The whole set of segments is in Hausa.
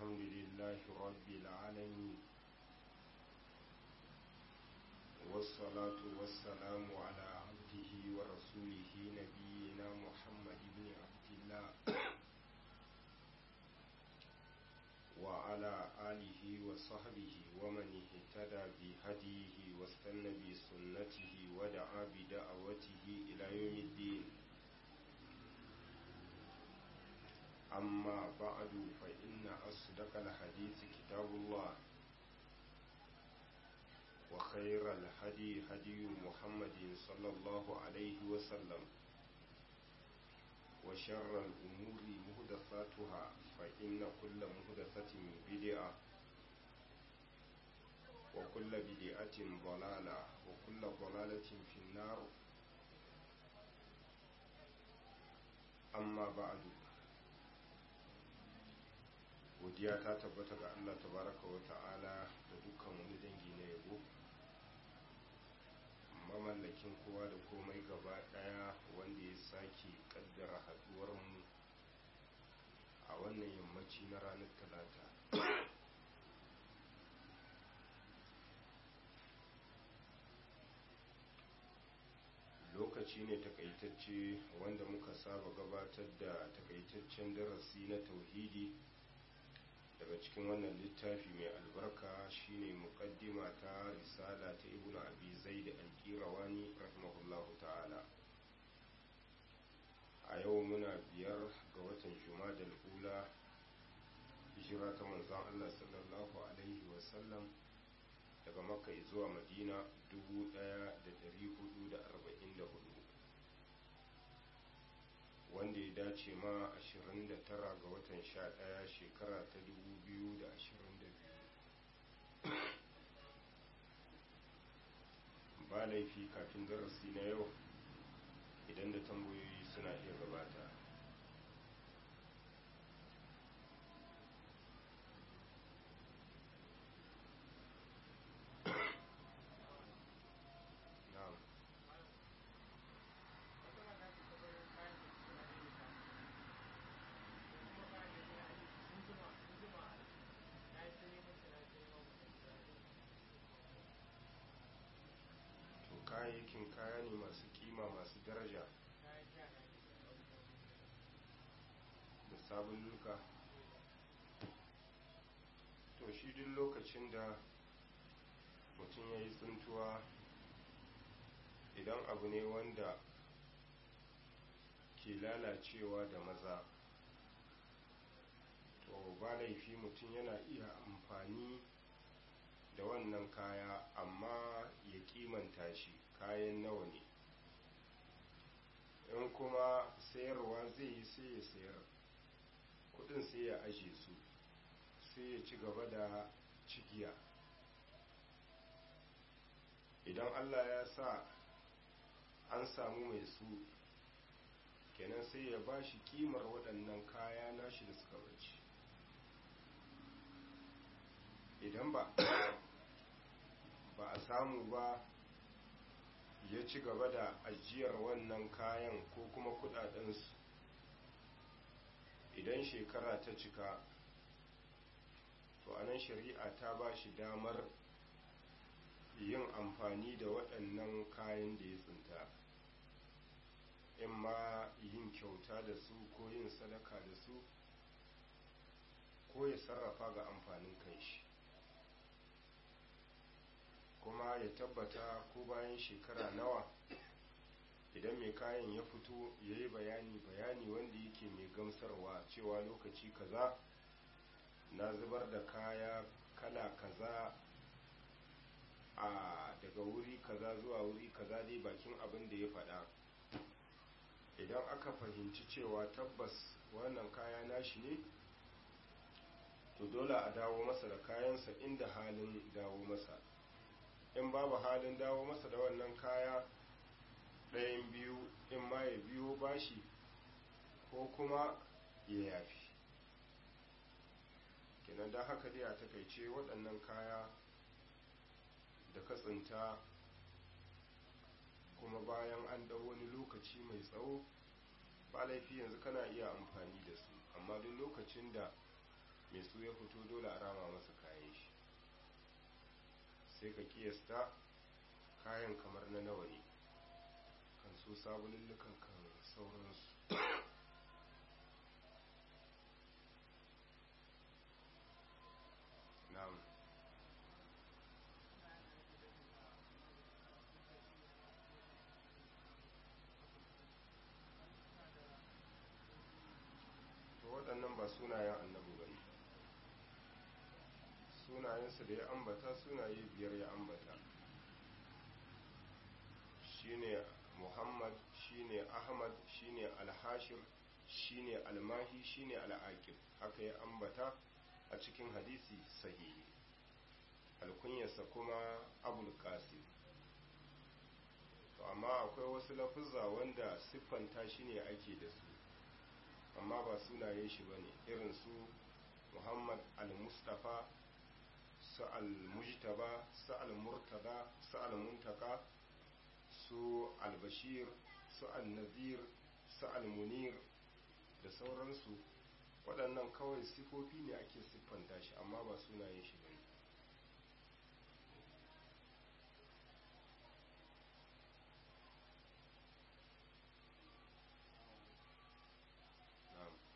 الحمد لله رب العالمين والصلاة والسلام على عبده ورسوله نبينا محمد بن عبد الله وعلى آله وصحبه ومن اهتدى بهديه واستنى بسنته ودعا بدعوته إلى يوم الدين أما بعد فإن أصدق الحديث كتاب الله وخير الهدي هدي محمد صلى الله عليه وسلم وشر الأمور مهدثاتها فإن كل مهدثة بدعة وكل بدعة ضلالة وكل ضلالة في النار أما بعد godiya ta tabbata ga Allah tabaraka wa ta'ala da dukkan wani dangi na yabo mamallakin kowa da komai gaba daya wanda ya sake kaddara haduwarmu a wannan yammaci na ranar talata lokaci ne takaitacce wanda muka saba gabatar da takaitaccen darasi na tauhidi daga cikin wannan littafi mai albarka shine muqaddima ta risala ta ibnu abi zaid al-qirawani rahimahullahu ta'ala a yau muna biyar ga watan jumadal ula hijira ta manzon Allah sallallahu alaihi wa sallam daga makka zuwa madina 1444 wanda ya dace ma 29 ga watan 11 shekara ta 2022 ba laifi kafin darasi na yau idan da tambayoyi suna iya gabata na'am kayayyakin kaya ne masu kima masu daraja da sabon luka to shi duk lokacin da mutum ya yi tsuntuwa idan abu ne wanda ke lalacewa da maza to ba laifi mutum yana iya amfani da wannan kaya amma ya kimanta shi kayan nawa ne in kuma sayarwa zai yi sai ya sayar kudin sai ya aje su sai ya ci gaba da cigiya idan allah ya sa an samu mai su kenan sai ya ba shi kimar waɗannan kaya nashi da suka bace idan ba ba a samu ba ya ci gaba da ajiyar wannan kayan ko kuma kudadensu idan shekara ta cika to anan shari'a ta ba shi damar yin amfani da waɗannan kayan da ya tsinta in ma yin kyauta da su ko yin sadaka da su ko ya sarrafa ga amfanin kanshi kuma ya tabbata ko bayan shekara nawa idan mai kayan ya fito ya yi bayani bayani wanda yake mai gamsarwa cewa lokaci kaza na zubar da kaya kala kaza a daga wuri kaza zuwa wuri kaza dai bakin abin da ya faɗa idan aka fahimci cewa tabbas wannan kaya nashi ne to dole a dawo masa da kayansa inda halin dawo masa in babu halin dawo masa da wannan kaya ɗayan biyu in ma ya biyo bashi ko kuma ya yafi kenan da haka dai a takaice waɗannan kaya da katsinta kuma bayan an ɗau wani lokaci mai tsawo ba laifi yanzu kana iya amfani da su amma duk lokacin da mai su ya fito dole a rama masa kayan shi sai ka kiyasta kayan kamar na nawa ne kan su sabulullukan kan sauransu na'am to waɗannan ba sunayen annabi ba ne sunayensa da ya ambata sunaye biyar ya ambata shine muhammad shine ahmad shine alhashir shine almahi shine al'aqib haka ya ambata a cikin hadisi sahihi alkunyarsa kuma abul qasim to amma akwai wasu lafuzza wanda siffanta shi ne ake da su amma ba sunayen shi bane irin su muhammad al-mustafa su al-mujtaba su al-murtada su al-muntaka su al-bashir su al-nazir su al-munir da sauransu waɗannan kawai sifofi ne ake siffanta shi amma ba sunayen shi bane na'am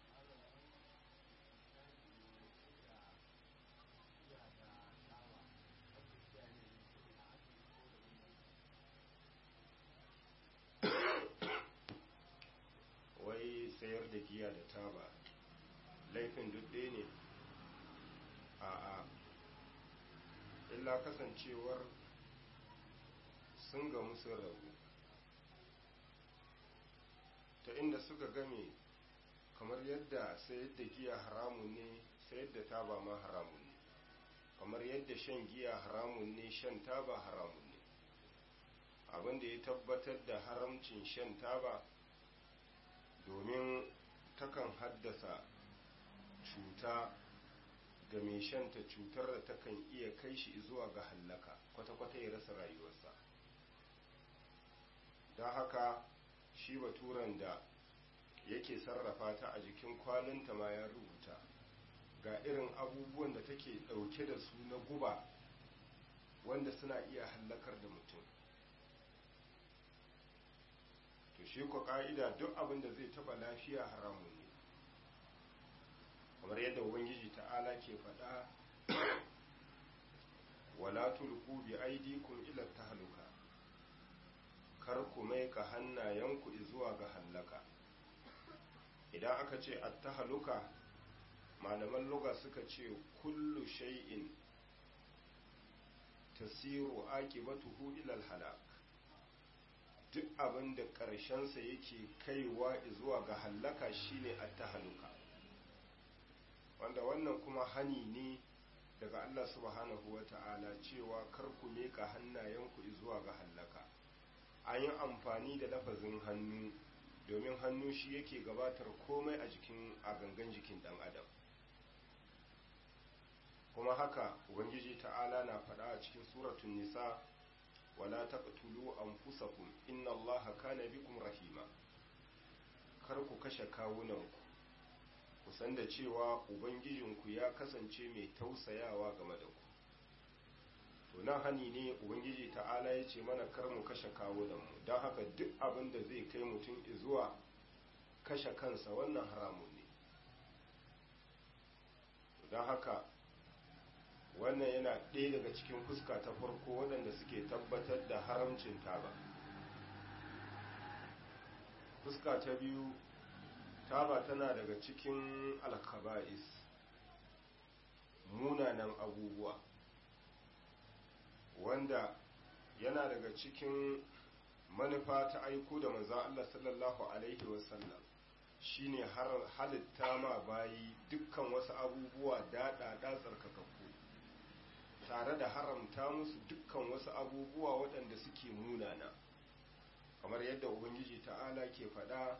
wai sayar da giya da taba laifin duk ɗaya ne a'a illa kasancewar sun gamu sun rabu ta inda suka game kamar yadda sayar da giya haramun ne sayar da taba ma haramun ne kamar yadda shan giya haramun ne shan taba haramun ne abinda ya tabbatar da haramcin shan taba domin takan haddasa cuta ga mai shanta cutar da takan iya kai shi zuwa ga hallaka kwata-kwata ya rasa rayuwarsa don haka shi baturan da yake sarrafa ta a jikin kwalinta ma ya rubuta ga irin abubuwan da take ɗauke da su na guba wanda suna iya hallakar da mutum to shi ko ka'ida duk abin da zai taba lafiya haramun ne kamar yadda ubangiji ta'ala ke faɗa wala tulku bi aidikum ila tahluka kar ku mai ka hannayenku zuwa ga hallaka idan aka ce at-tahluka malaman lugha suka ce kullu shay'in tasiru aqibatuhu ila al-halak duk abin da ƙarshensa yake kaiwa zuwa ga hallaka shine at-tahluka wanda wannan kuma hani ne daga Allah subhanahu wata'ala cewa kar ku meka hannayenku zuwa ga hallaka an yi amfani da lafazin hannu domin hannu shi yake gabatar komai a jikin a gangan jikin dan adam kuma haka ubangiji ta'ala na faɗa a cikin suratun nisa wala taqtulu anfusakum inna allaha kana bikum rahima kar ku kashe kawunanku ku san da cewa ubangijinku ya kasance mai tausayawa game da ku to nan hani ne ubangiji ta'ala ya ce mana kar mu kashe kawunanmu don haka duk abin da zai kai mutum zuwa kashe kansa wannan haramun ne don haka wannan yana ɗaya daga cikin fuska ta farko waɗanda suke tabbatar da haramcin taba fuska ta biyu taba tana daga cikin alkaba'is munanan abubuwa wanda yana daga cikin manufa ta aiko da manzan Allah sallallahu Alaihi wasallam shine halitta ma bayi dukkan wasu abubuwa daɗaɗa tsarkakakku tare da haramta musu dukkan wasu abubuwa waɗanda suke munana kamar yadda ubangiji ta'ala ke faɗa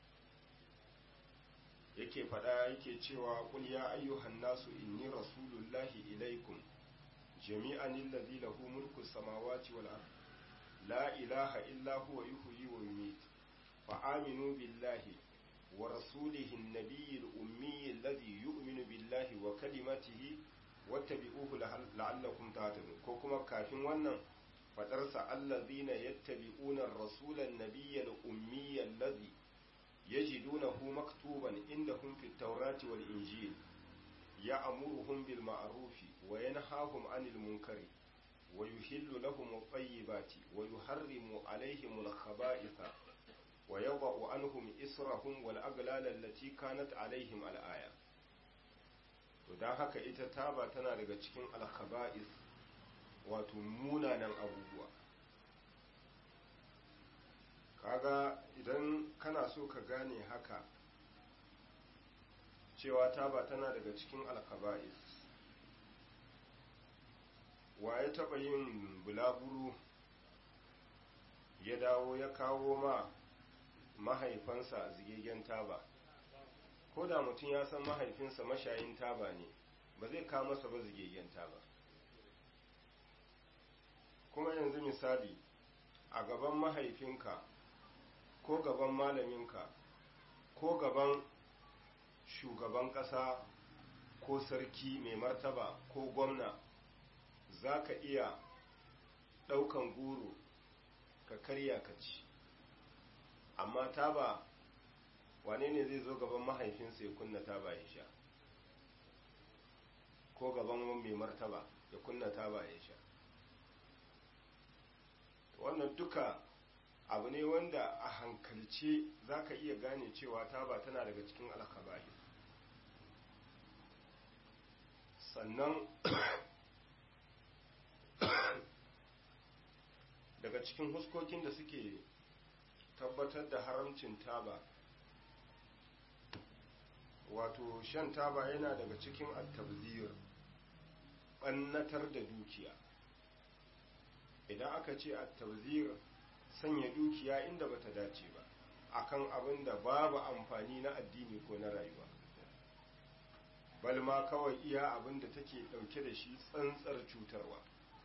yake faɗa yake cewa qul ya ayyuhan nasu inni rasulullahi ilaikum jami'an alladhi lahu mulku samawati wal ard la ilaha illa huwa yuhyi wa yumiit fa aminu billahi wa rasulihi an-nabiyyi al-ummi alladhi yu'minu billahi wa kalimatihi wattabi'uhu la'allakum tahtadun ko kuma kafin wannan fadarsa allazina yattabi'una ar-rasula an-nabiyya al-ummiyya allazi yajidunahu maktuban indahum fit tawrati wal injil ya'muruhum bil ma'rufi wa yanhahum 'anil munkari wa yuhillu lahum at-tayyibati wa yuharrimu 'alayhim al-khaba'itha wa yadh'u 'anhum israhum wal aghlal allati kanat 'alayhim al-aya to dan haka ita taba tana daga cikin al-khaba'ith wato munanan abubuwa kaga idan kana so ka gane haka cewa taba tana daga cikin alkaba'is wa ya taɓa yin bulaguro ya dawo ya kawo ma mahaifansa zigegen taba ko da mutum ya san mahaifinsa mashayin taba ne ba zai kawo masa ba zigegen taba kuma yanzu misali a gaban mahaifinka ko gaban malaminka ko gaban shugaban ƙasa ko sarki mai martaba ko gwamna za ka iya ɗaukan goro ka karya ka ci amma taba wane ne zai zo gaban mahaifinsa ya kunna taba ya sha ko gaban mai martaba ya kunna taba ya sha wannan duka abu ne wanda a hankalce za ka iya gane cewa taba tana daga cikin alkaba'i sannan daga cikin huskokin da suke tabbatar da haramcin taba wato shan taba yana daga cikin attabzir ɓannatar da dukiya idan aka ce attabzir sanya dukiya inda bata dace ba akan abin da babu amfani na addini ko na rayuwa balma kawai iya abin da take dauke da shi tsantsar cutarwa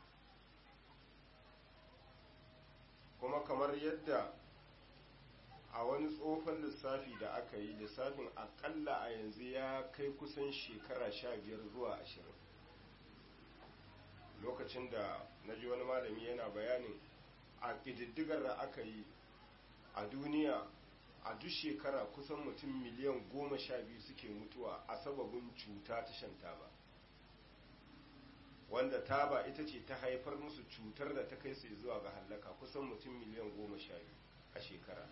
kuma kamar yadda a wani tsofan lissafi da aka yi lissafin akalla a yanzu ya kai kusan shekara sha biyar zuwa ashirin lokacin da na ji wani malami yana bayanin a ƙididdigar da aka yi a duniya a duk shekara kusan mutum miliyan goma sha biyu suke mutuwa a sababin cuta ta shan taba wanda taba ita ce ta haifar musu cutar da ta kai su zuwa ga hallaka kusan mutum miliyan goma sha biyu a shekara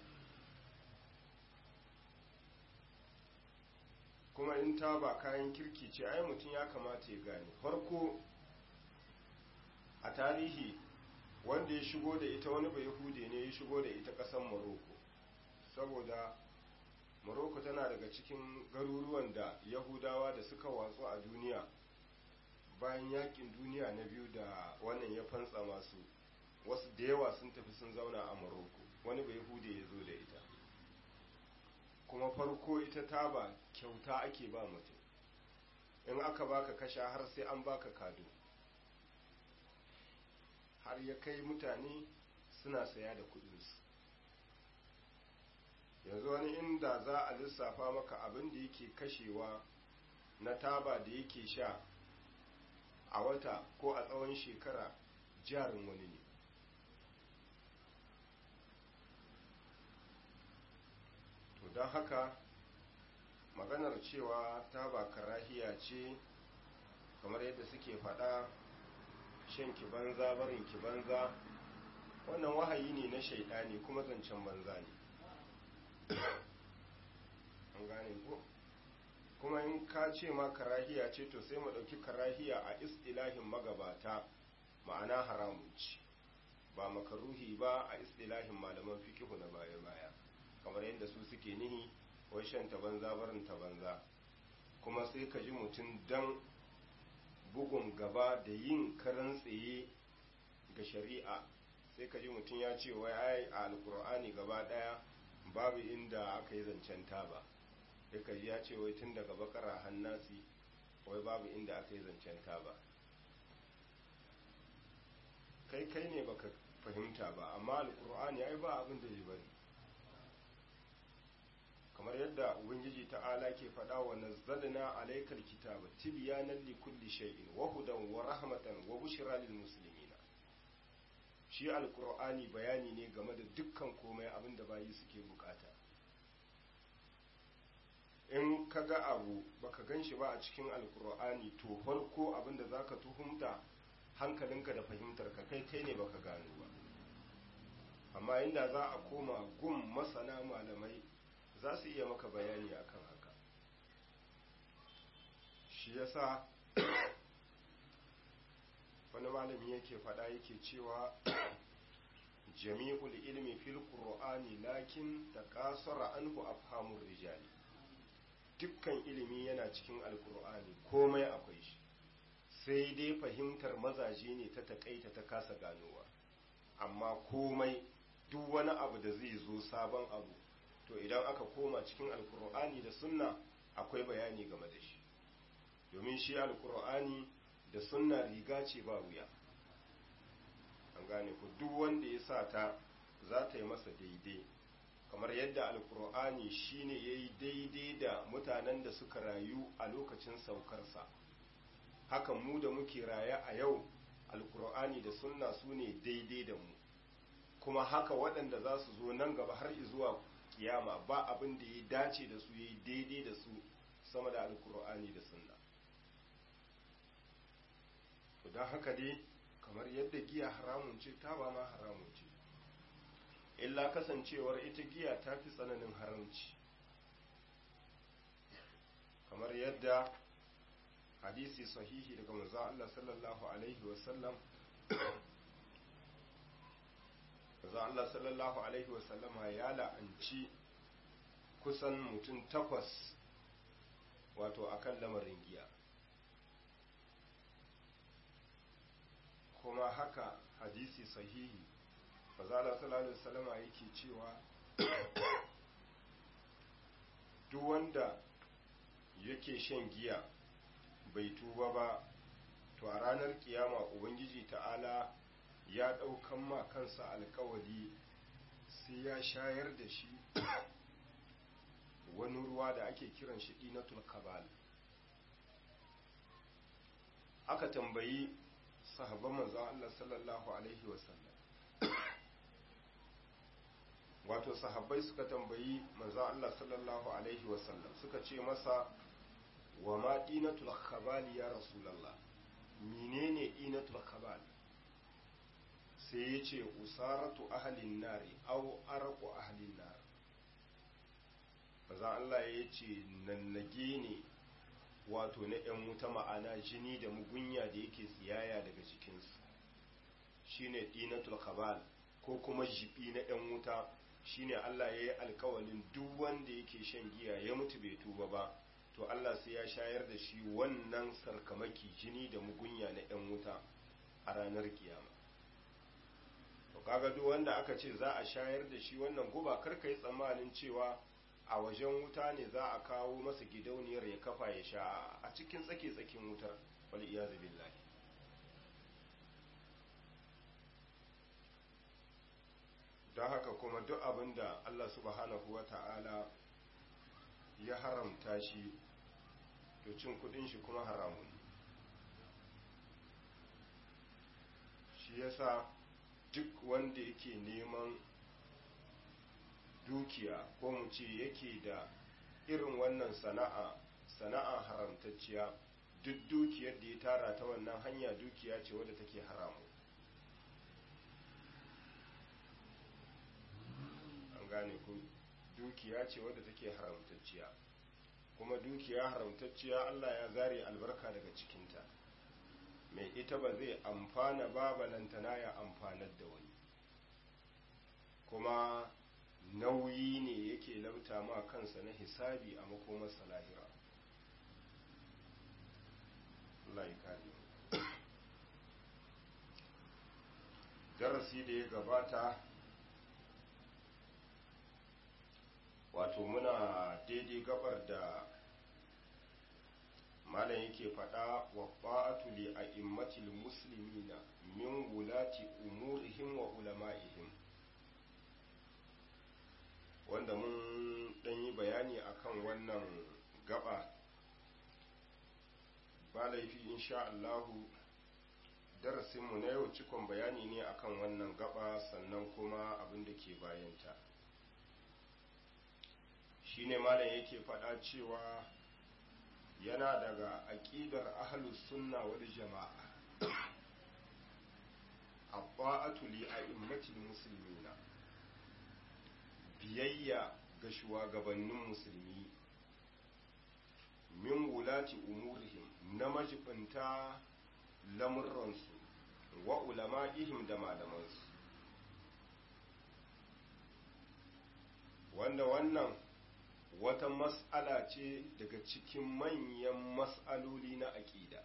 kuma in taba kayan kirki ce ai mutum ya kamata ya gane farko a tarihi wanda ya shigo da ita wani bai hude ne ya shigo da ita ƙasar Morocco saboda Morocco tana daga cikin garuruwan da Yahudawa da suka watsu a duniya bayan yakin duniya na biyu da wannan ya fantsa masu wasu da yawa sun tafi sun zauna a Morocco wani bai hude ya zo da ita kuma farko ita taba kyauta ake ba mutum in aka baka kasha har sai an baka kado har ya kai mutane suna saya da kudinsu yanzu wani inda za a lissafa maka abin da yake kashewa na taba da yake sha a wata ko a tsawon shekara jarin wani ne to don haka maganar cewa taba karahiya ce kamar yadda suke faɗa shan ki banza barin ki banza wannan wahayi ne na shaidani kuma zancen banza ne an gane ko kuma in ka ce ma karahiya ce to sai mu ɗauki karahiya a istilahin magabata ma'ana haramun ci ba makaruhi ba a istilahin malaman fikihu na baya-baya kamar yadda su suke nihi wai shan ta banza barin ta banza kuma sai ka ji mutum dan bugun gaba da yin karan tsaye ga shari'a sai ka ji mutum ya ce wai ai a alkur'ani gaba daya babu inda aka yi zancen taba sai ka ji ya ce wai tun daga bakara hannasi wai babu inda aka yi zancen taba kai kai ne baka fahimta ba amma alkur'ani ai ba abin da zai bari kamar yadda ubangiji ta'ala ke faɗa wa nazzalna alaykal kitaba tibyanan li kulli shay'in wa hudan wa rahmatan wa bushra lil muslimin shi alqur'ani bayani ne game da dukkan komai abinda bayi suke bukata in kaga abu baka ganshi ba a cikin alqur'ani to farko abinda zaka tuhumta hankalinka da fahimtarka kai kai ne baka gano ba amma inda za a koma gun masana malamai za su iya maka bayani akan haka shi yasa wani malami yake faɗa yake cewa jami'ul ilmi fil qur'ani lakin taqasara anhu afhamur rijali dukkan ilimi yana cikin alqur'ani komai akwai shi sai dai fahimtar mazaje ne ta takaita ta kasa ganowa amma komai duk wani abu da zai zo sabon abu to idan aka koma cikin alkur'ani da sunna akwai bayani game da shi domin shi alkur'ani da sunna riga ce ba wuya an gane ku duk wanda ya sa ta za ta yi masa daidai kamar yadda alkur'ani shine ya yi daidai da mutanen da suka rayu a lokacin saukarsa hakan mu da muke raye a yau alkur'ani da sunna su ne daidai da mu kuma haka waɗanda za su zo nan gaba har zuwa kiyama ba abin da ya dace da su ya yi daidai da su sama da alkur'ani da sunna to don haka dai kamar yadda giya haramun ce ta ba ma haramun ce illa kasancewar ita giya ta fi tsananin haramci kamar yadda hadisi sahihi daga manzo Allah sallallahu alaihi wasallam manzo Allah sallallahu alaihi wasallama ya la'anci kusan mutum takwas wato akan lamarin giya kuma haka hadisi sahihi manzo Allah sallallahu alaihi wasallama yake cewa duk wanda yake shan giya bai tuba ba to a ranar kiyama ubangiji ta'ala ya ɗaukan ma kansa alkawali sai ya shayar da shi wani ruwa da ake kiran shi dinatul kabal aka tambayi sahabban manzo Allah sallallahu alaihi wasallam wato sahabbai suka tambayi manzo Allah sallallahu alaihi wasallam suka ce masa wa ma dinatul khabal ya rasulullah menene dinatul khabal sai ya ce usaratu ahlin nari aw arqu ahlin nar manzo Allah ya ce nannage ne wato na ‘yan wuta ma'ana jini da mugunya da yake tsiyaya daga jikinsu shine dinatul khabal ko kuma jibi na ‘yan wuta shine Allah ya yi alkawalin duk wanda yake shan giya ya mutu bai tuba ba to Allah sai ya shayar da shi wannan sarkamaki jini da mugunya na ‘yan wuta a ranar kiyama to kaga duk wanda aka ce za a shayar da shi wannan guba karka yi tsammanin cewa a wajen wuta ne za a kawo masa gidauniyar ya kafa ya sha a cikin tsake-tsakin wutar wal iyazu billahi don haka kuma duk abin da Allah subhanahu wa ta'ala ya haramta shi to cin kudin shi kuma haramun shi yasa duk wanda yake neman dukiya ko mu ce yake da irin wannan sana'a sana'a haramtacciya duk dukiyar da ya tara ta wannan hanya dukiya ce wadda take haramu an gane ku dukiya ce wadda take haramtacciya kuma dukiya haramtacciya Allah ya zare albarka daga cikinta mai ita ba zai amfana ba balantana ya amfanar da wani kuma nauyi ne yake lauta ma kansa na hisabi a makomarsa lahira Allah ya kare darasi da ya gabata wato muna daidai gabar da malam yake faɗa wa ba'atu li a'immatil muslimina min wulati umurihim wa ulama'ihim wanda mun ɗan yi bayani akan wannan gaba ba laifi insha Allahu darasinmu na yau cikon bayani ne akan wannan gaba sannan kuma abin da ke bayanta shine malam yake faɗa cewa yana daga aƙidar ahlus sunna wal jama'a abba'atu li a'immatil muslimina biyayya ga shugabannin musulmi min wulati umurihim na majibinta lamurransu wa ulama'ihim da malamansu wanda wannan wata mas'ala ce daga cikin manyan mas'aloli na aƙida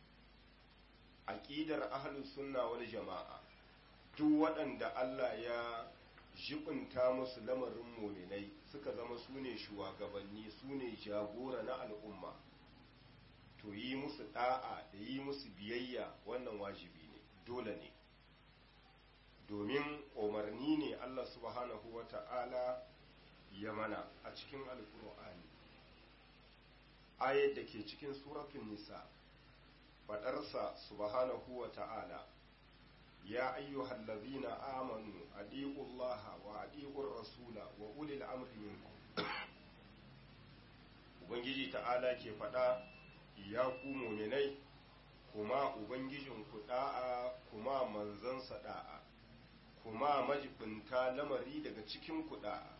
aƙidar ahlus sunna wal jama'a duk waɗanda Allah ya jibinta musu lamarin muminai suka zama su ne shugabanni su ne jagora na al'umma to yi musu da'a da yi musu biyayya wannan wajibi ne dole ne domin umarni ne Allah subhanahu wa ta'ala ya mana a cikin alkur'ani ayat da ke cikin suratun nisa faɗarsa subhanahu wa ta'ala يا أيها الذين آمنوا أديقوا الله وأديقوا الرسول وأولي الأمر منكم Ubangiji ta'ala ke faɗa ya ku muminai kuma Ubangijinku ɗa'a kuma manzansa ɗa'a kuma majibinta lamari daga cikin ɗa'a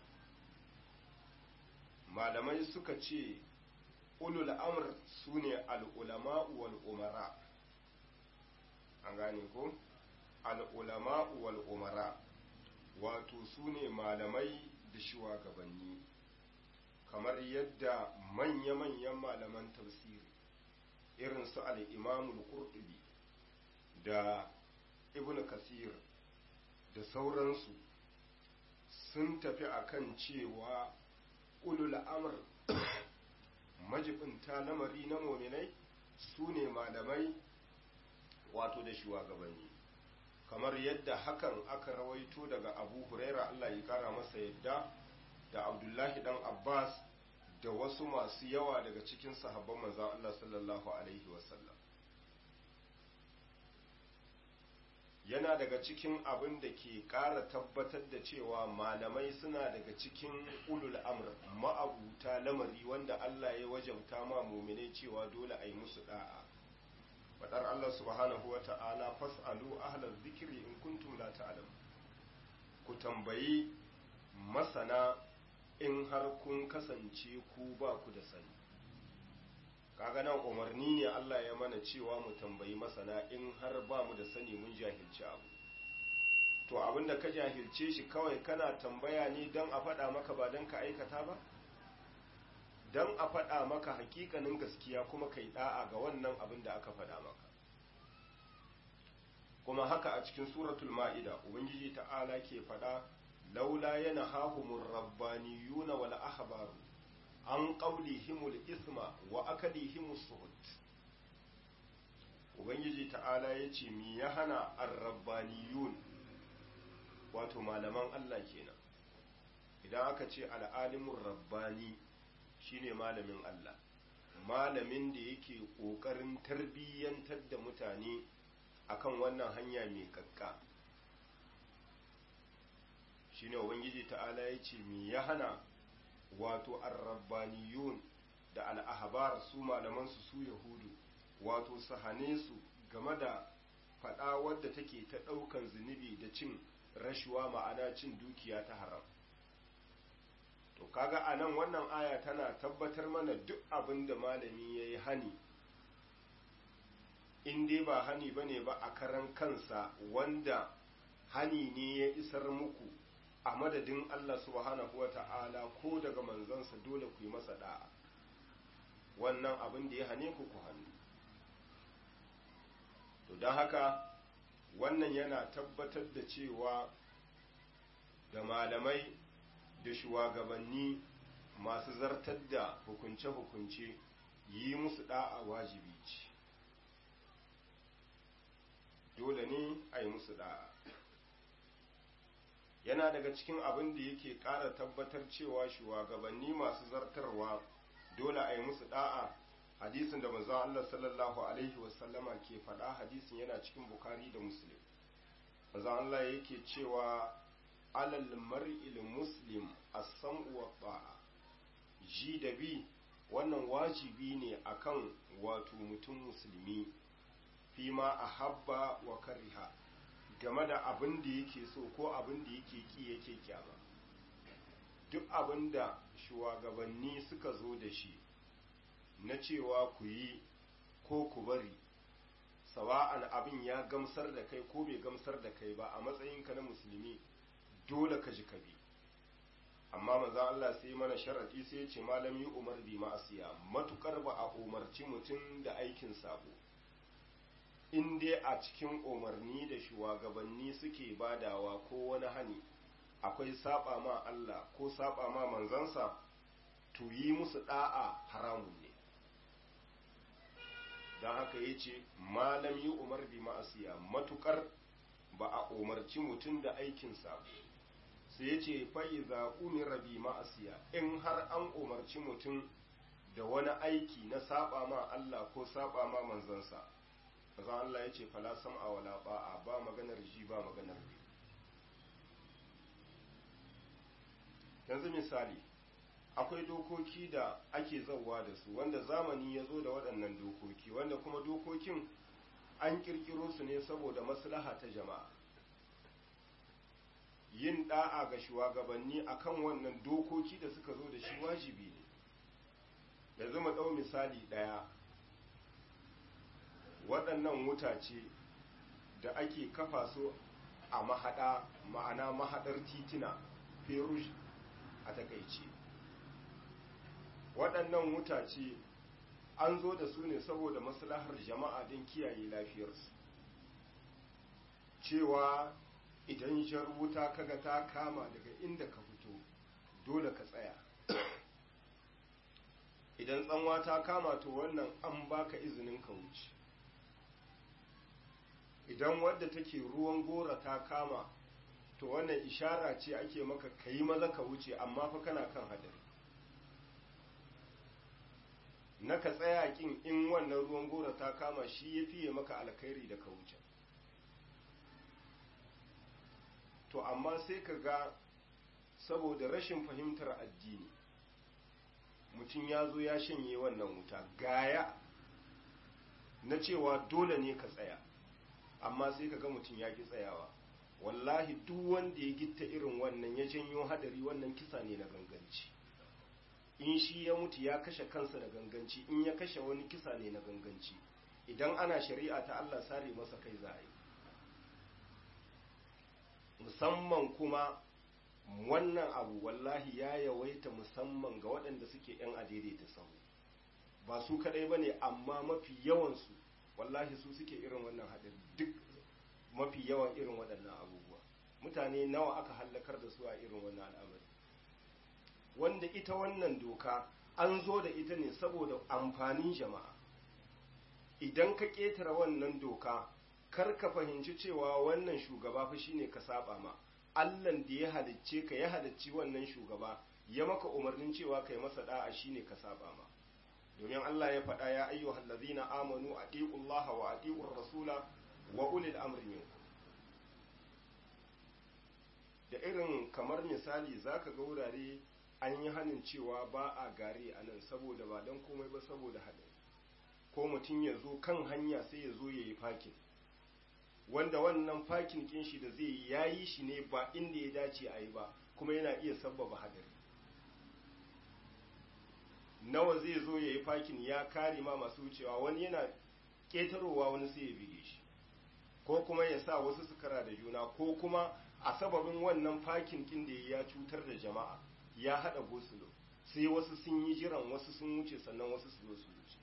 malamai suka ce ulul amr su ne al'ulama'u wal umara an gane ko? al'ulama'u wal umara wato su ne malamai da shugabanni kamar yadda manya-manyan malaman tafsiri irin su al'imamul qurtubi da ibn kasir da sauransu sun tafi akan cewa ulul amr majibinta lamari na mominai su ne malamai wato da shugabanni kamar yadda hakan aka rawaito daga abu huraira Allah ya kara masa yadda da abdullahi dan abbas da wasu masu yawa daga cikin sahabban manzan Allah sallallahu alaihi wasallam yana daga cikin abin da ke ƙara tabbatar da cewa malamai suna daga cikin ulul amr ma'abuta lamari wanda Allah ya wajabta ma muminai cewa dole a yi musu da'a fadar Allah subhanahu wa ta'ala fas'alu ahlal zikri in kuntum la ta'lam ku tambayi masana in har kun kasance ku ba ku da sani kaga nan umarni ne Allah ya mana cewa mu tambayi masana in har ba mu da sani mun jahilci abu to abinda ka jahilce shi kawai kana tambaya ne don a faɗa maka ba don ka aikata ba don a faɗa maka hakikanin gaskiya kuma kai da'a ga wannan abin da aka faɗa maka kuma haka a cikin suratul ma'ida ubangiji ta'ala ke faɗa laula yana hahumur rabbaniyuna wal ahbaru an qawlihimul isma wa akalihimus suhut ubangiji ta'ala yace mi ya hana ar-rabbaniyun wato malaman Allah kenan idan aka ce al'alimur rabbani shine malamin Allah malamin da yake ƙoƙarin tarbiyyantar da mutane akan wannan hanya mai kakka shine ubangiji ta'ala ya ce mi ya hana wato arrabbaniyun da al'ahabar su malamansu su yahudu wato su hane su game da faɗa wadda take ta ɗaukan zunubi da cin rashuwa ma'ana cin dukiya ta haram to kaga a nan wannan aya tana tabbatar mana duk abin da malami ya yi hani in dai ba hani ba ne ba a karan kansa wanda hani ne ya isar muku a madadin Allah subhanahu wa ta'ala ko daga manzansa dole ku yi masa da'a wannan abin da ya hane ku ku hannu to don haka wannan yana tabbatar da cewa da malamai da shugabanni masu zartar da hukunce-hukunce yi musu da'a wajibi ce dole ne a yi musu da'a yana daga cikin abin da yake ƙara tabbatar cewa shugabanni masu zartarwa dole a yi musu da'a hadisin da manzon Allah sallallahu alaihi wasallama ke faɗa hadisin yana cikin bukari da muslim manzon Allah yake cewa alal mar'il muslim as-sam'u wa ta'a ji da bi wannan wajibi ne akan wato mutum musulmi fi ma ahabba wa kariha game da abin da yake so ko abin da yake ki yake kyama duk abin da shugabanni suka zo da shi na cewa ku yi ko ku bari sawa'an abin ya gamsar da kai ko bai gamsar da kai ba a matsayinka na musulmi dole ka ji ka bi amma maza Allah sai mana sharadi sai ya ce malami umar bi ma'asiya matukar ba a umarci mutum da aikin sabo in dai a cikin umarni da shugabanni suke badawa ko wani hani akwai saba ma Allah ko saba ma manzansa to yi musu da'a haramun ne don haka ya ce malam yi umar bi ma'asiya matukar ba a umarci mutum da aikin sabo sai ya ce fa'iza umira bi ma'asiya in har an umarci mutum da wani aiki na saba ma Allah ko saba ma manzansa mazan Allah ya ce fala sam'a wala ba'a ba maganar ji ba maganar bi yanzu misali akwai dokoki da ake zauwa da su wanda zamani ya zo da waɗannan dokoki wanda kuma dokokin an ƙirƙiro su ne saboda maslaha ta jama'a yin ɗa'a ga shugabanni akan wannan dokoki da suka zo da shi wajibi ne yanzu mu ɗau misali ɗaya waɗannan wutace da ake kafa su a mahaɗa ma'ana mahaɗar titina ferush a takaice waɗannan wutace an zo da su ne saboda maslahar jama'a don kiyaye lafiyarsu cewa idan jar wuta kaga ta kama daga inda ka fito dole ka tsaya idan tsanwa ta kama to wannan an baka izinin ka wuce idan wadda take ruwan gora ta kama to wannan ishara ce ake maka ka yi maza ka wuce amma fa kana kan hadari na ka tsaya kin in wannan ruwan gora ta kama shi ya fiye maka alkhairi da ka wuce to amma sai ka ga saboda rashin fahimtar addini mutum ya zo ya shanye wannan wuta gaya na cewa dole ne ka tsaya amma sai ka ga mutum ya ki tsayawa wallahi duk wanda ya gitta irin wannan ya janyo hadari wannan kisa ne na ganganci in shi ya mutu ya kashe kansa da ganganci in ya kashe wani kisa ne na ganganci idan ana shari'a ta Allah sare masa kai za a yi musamman kuma wannan abu wallahi ya yawaita musamman ga waɗanda suke 'yan adaidaita sahu ba su kadai ba ne amma mafi yawansu wallahi su suke irin wannan haɗari duk mafi yawan irin waɗannan abubuwa mutane nawa aka hallakar da su a irin wannan al'amari wanda ita wannan doka an zo da ita ne saboda amfanin jama'a idan ka ƙetare wannan doka kar ka fahimci cewa wannan shugaba fa shine ka saba ma Allahn da ya halicce ka ya halicci wannan shugaba ya maka umarnin cewa kai masa da'a shine ka saba ma domin Allah ya faɗa ya ayyuhal ladzina amanu atiqullaha wa atiqur rasula wa ulil amri minkum da irin kamar misali zaka ga wurare an yi hanin cewa ba a gare a nan saboda ba don komai ba saboda haɗari ko mutum ya zo kan hanya sai ya zo ya yi fakin wanda wannan fakin kin shi da zai yi ya yi shi ne ba inda ya dace a yi ba kuma yana iya sabbaba hadari nawa zai zo ya yi fakin ya kare ma masu wucewa wani yana ƙetarowa wani sai ya bige shi ko kuma ya sa wasu su kara da juna ko kuma a sababin wannan fakin kin da ya cutar da jama'a ya haɗa gosulo sai wasu sun yi jiran wasu sun wuce sannan wasu su zo su wuce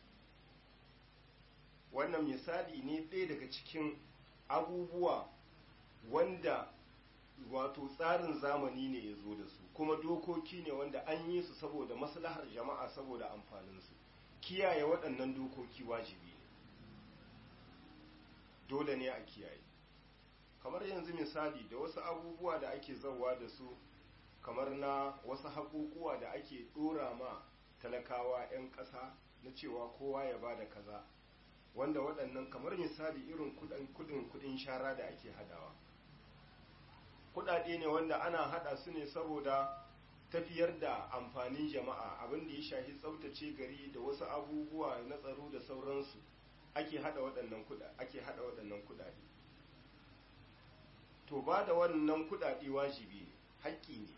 wannan misali ne ɗaya daga cikin abubuwa wanda wato tsarin zamani ne ya zo da su kuma dokoki ne wanda an yi su saboda maslahar jama'a saboda amfaninsu kiyaye waɗannan dokoki wajibi ne dole ne a kiyaye kamar yanzu misali da wasu abubuwa da ake zauwa da su kamar na wasu haƙuƙuwa da ake ɗora ma talakawa 'yan ƙasa na cewa kowa ya ba da kaza wanda waɗannan kamar misali irin kudin kudin shara da ake hadawa kudade ne wanda ana hada su ne saboda tafiyar da amfanin jama'a abin da ya shafi tsaftace gari da wasu abubuwa na tsaro da sauransu ake hada waɗannan kuɗa ake hada waɗannan kudade to ba da wannan kudade wajibi ne haƙƙi ne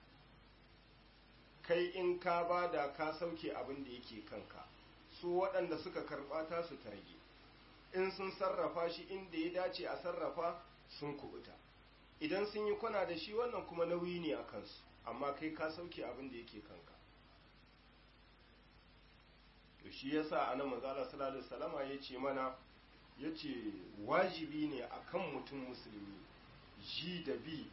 kai in ka ba da ka sauke abin da yake kanka su waɗanda suka karɓa ta su targe in sun sarrafa shi inda ya dace a sarrafa sun kubuta idan sun yi kwana da shi wannan kuma nauyi ne a kansu amma kai ka sauke abin da yake kanka to shi yasa anan manzala sallallahu alaihi wasallama yace mana yace wajibi ne akan mutum musulmi ji da bi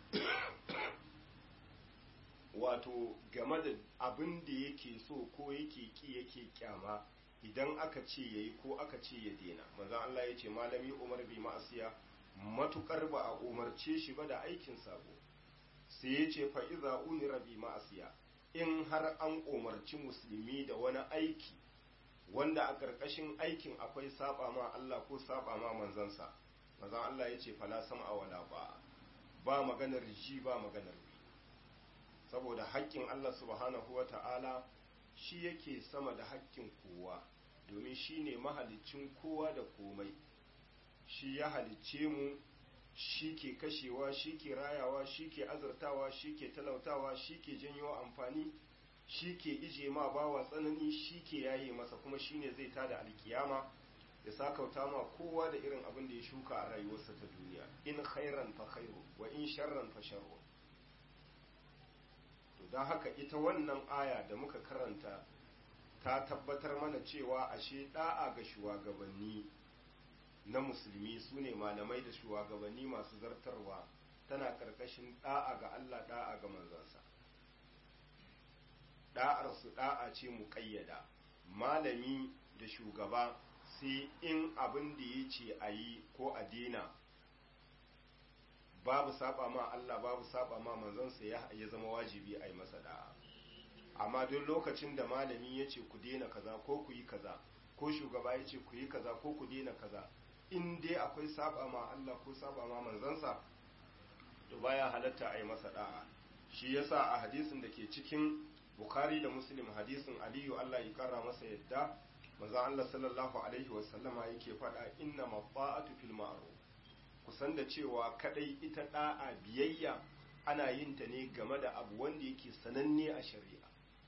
wato game da abin da yake so ko yake ki yake kyama idan aka ce yayi ko aka ce ya dena manzo Allah yace malami Umar bi ma'asiya matukar ba a umarce shi ba da aikin sabo sai yace fa iza unira bi ma'asiya in har an umarci musulmi da wani aiki wanda a ƙarƙashin aikin akwai saba ma Allah ko saba ma manzansa manzo Allah yace fala sam'a wala ba ba maganar ji ba maganar bi saboda haƙƙin Allah subhanahu wa ta'ala shi yake sama da haƙƙin kowa domin shi ne mahalicin kowa da komai shi ya halicce mu shi ke kashewa shi ke rayawa shi ke azurtawa shi ke talautawa shi ke janyo amfani shi ke ije ma bawa tsanani shi ke yaye masa kuma shi ne zai tada alkiyama ya sakauta ma kowa da irin abin da ya shuka a rayuwarsa ta duniya in khairan fa khairu wa in sharran fa sharru to don haka ita wannan aya da muka karanta ta tabbatar mana cewa ashe da'a ga shugabanni na musulmi su ne malamai da shugabanni masu zartarwa tana karkashin da'a ga Allah da'a ga manzansa da'ar su da'a ce mu kayyada malami da shugaba sai in abin da ya ce a yi ko a dena babu saba ma Allah babu saba ma manzansa ya zama wajibi a yi masa da'a amma duk lokacin da malami ya ce ku dena kaza ko ku yi kaza ko shugaba ya ce ku yi kaza ko ku dena kaza in dai akwai saba ma Allah ko saba ma manzansa to baya halatta a yi masa da'a shi yasa a hadisin da ke cikin bukhari da muslim hadisin aliyu Allah ya kara masa yadda manzo Allah sallallahu alaihi wasallama yake faɗa inna mafa'atu fil ma'ruf kusan da cewa kadai ita da'a biyayya ana yin ta ne game da abu wanda yake sananne a shari'a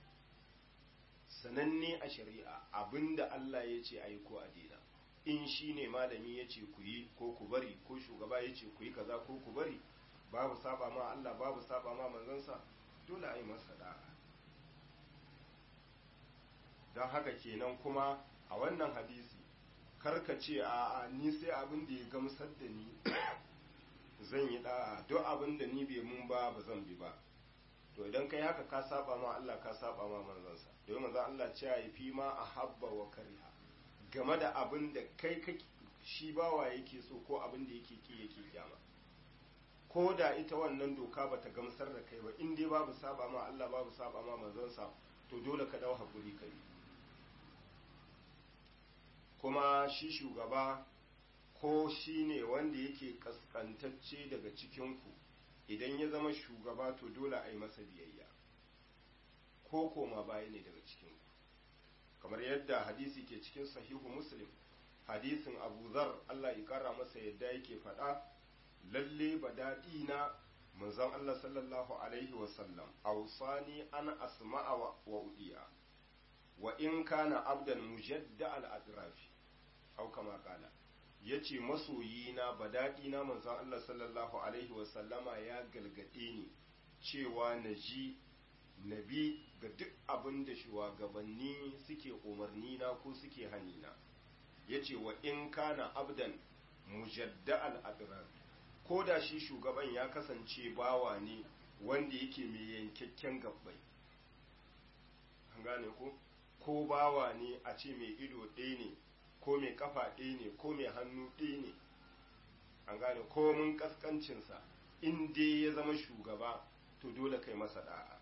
sananne a shari'a abinda Allah ya ce ayi ko a daina in shi ne malami ya ce ku yi ko ku bari ko shugaba ya ce ku yi kaza ko ku bari babu saba ma Allah babu saba ma manzansa dole a yi masa da'a don haka kenan kuma a wannan hadisi karka ce a ni sai abin da ya gamsar da ni zan yi da'a duk abin da ni bai mun ba ba zan bi ba to idan kai haka ka saba ma Allah ka saba ma manzansa domin manzo Allah ce ya fi ma a habba wa kariha game da abin da kai ka shi bawa yake so ko abin da yake ki yake kyama ko da ita wannan doka bata gamsar da kai ba in dai babu saba ma Allah babu saba ma manzansa to dole ka dau hakuri kai kuma shi shugaba ko shi ne wanda yake kaskantacce daga cikinku idan ya zama shugaba to dole a yi masa biyayya ko koma baya ne daga cikinku kamar yadda hadisi ke cikin sahihu muslim hadisin abu zar allah ya kara masa yadda yake faɗa lalle ba daɗi na manzon allah sallallahu alaihi wasallam ausani an asma'a wa udiya wa in kana abdan mujadda al-adrafi au kama kala yace masoyina badadina manzon Allah sallallahu alaihi wasallama ya galgade ni cewa naji nabi ga duk abin da shugabanni suke umarni na ko suke hanina yace wa in kana abdan mujadda al-adraf ko da shi shugaban ya kasance bawa ne wanda yake mai yankakken gabbai an gane ko ko bawa ne a ce mai ido ɗaya ne ko mai kafa ɗaya ne ko mai hannu ɗaya ne an gane komin kaskancinsa in dai ya zama shugaba to dole kai masa da'a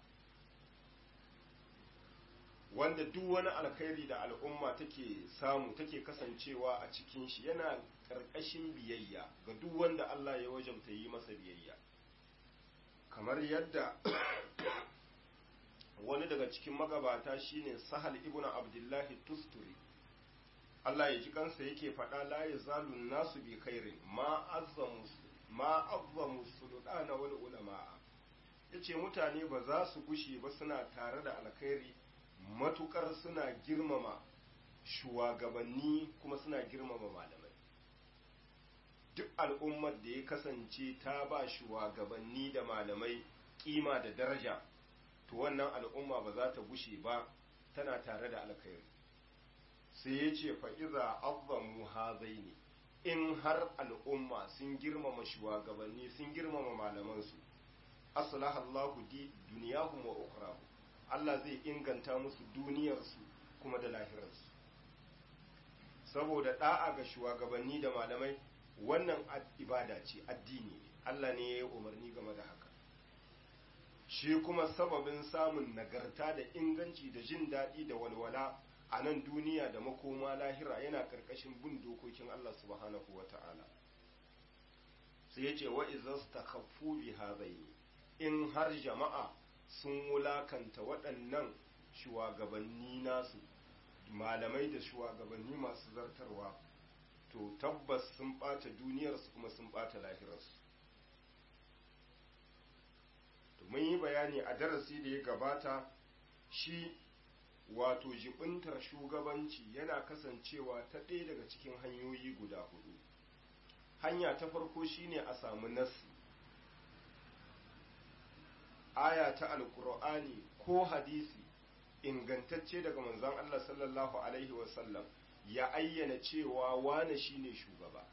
wanda duk wani alkhairi da al'umma take samu take kasancewa a cikin shi yana ƙarƙashin biyayya ga duk wanda Allah ya wajabta yi masa biyayya kamar yadda wani daga cikin magabata shine sahal ibnu abdullahi tusturi Allah ya ji kansa yake faɗa la yazalu nasu bi khairin ma azzamu ma azzamu sultana wal ulama yace mutane ba za su gushe ba suna tare da alkhairi matukar suna girmama shugabanni kuma suna girmama malamai duk al'ummar da ya kasance ta ba shugabanni da malamai kima da daraja to wannan al'umma ba za ta gushe ba tana tare da alkhairi sai ya ce fa'iza azzamu hazaini in har al'umma sun girmama shugabanni sun girmama malamansu aslaha Allahu di duniyahum wa ukhrahum Allah zai inganta musu duniyarsu kuma da lahirarsu saboda da'a ga shugabanni da malamai wannan ibada ce addini Allah ne ya yi umarni game da haka shi kuma sababin samun nagarta da inganci da jin daɗi da walwala a nan duniya da makoma lahira yana ƙarƙashin bin dokokin Allah subhanahu wa ta'ala sai ya ce wa izas ta bi hazaini in har jama'a sun wulakanta waɗannan shugabanni nasu malamai da shugabanni masu zartarwa to tabbas sun ɓata duniyarsu kuma sun ɓata lahirarsu to mun yi bayani a darasi da ya gabata shi wato jibintar shugabanci yana kasancewa ta ɗaya daga cikin hanyoyi guda hudu hanya ta farko shine a samu nasi aya ta alkur'ani ko hadisi ingantacce daga manzon Allah sallallahu alaihi wasallam ya ayyana cewa wane shine shugaba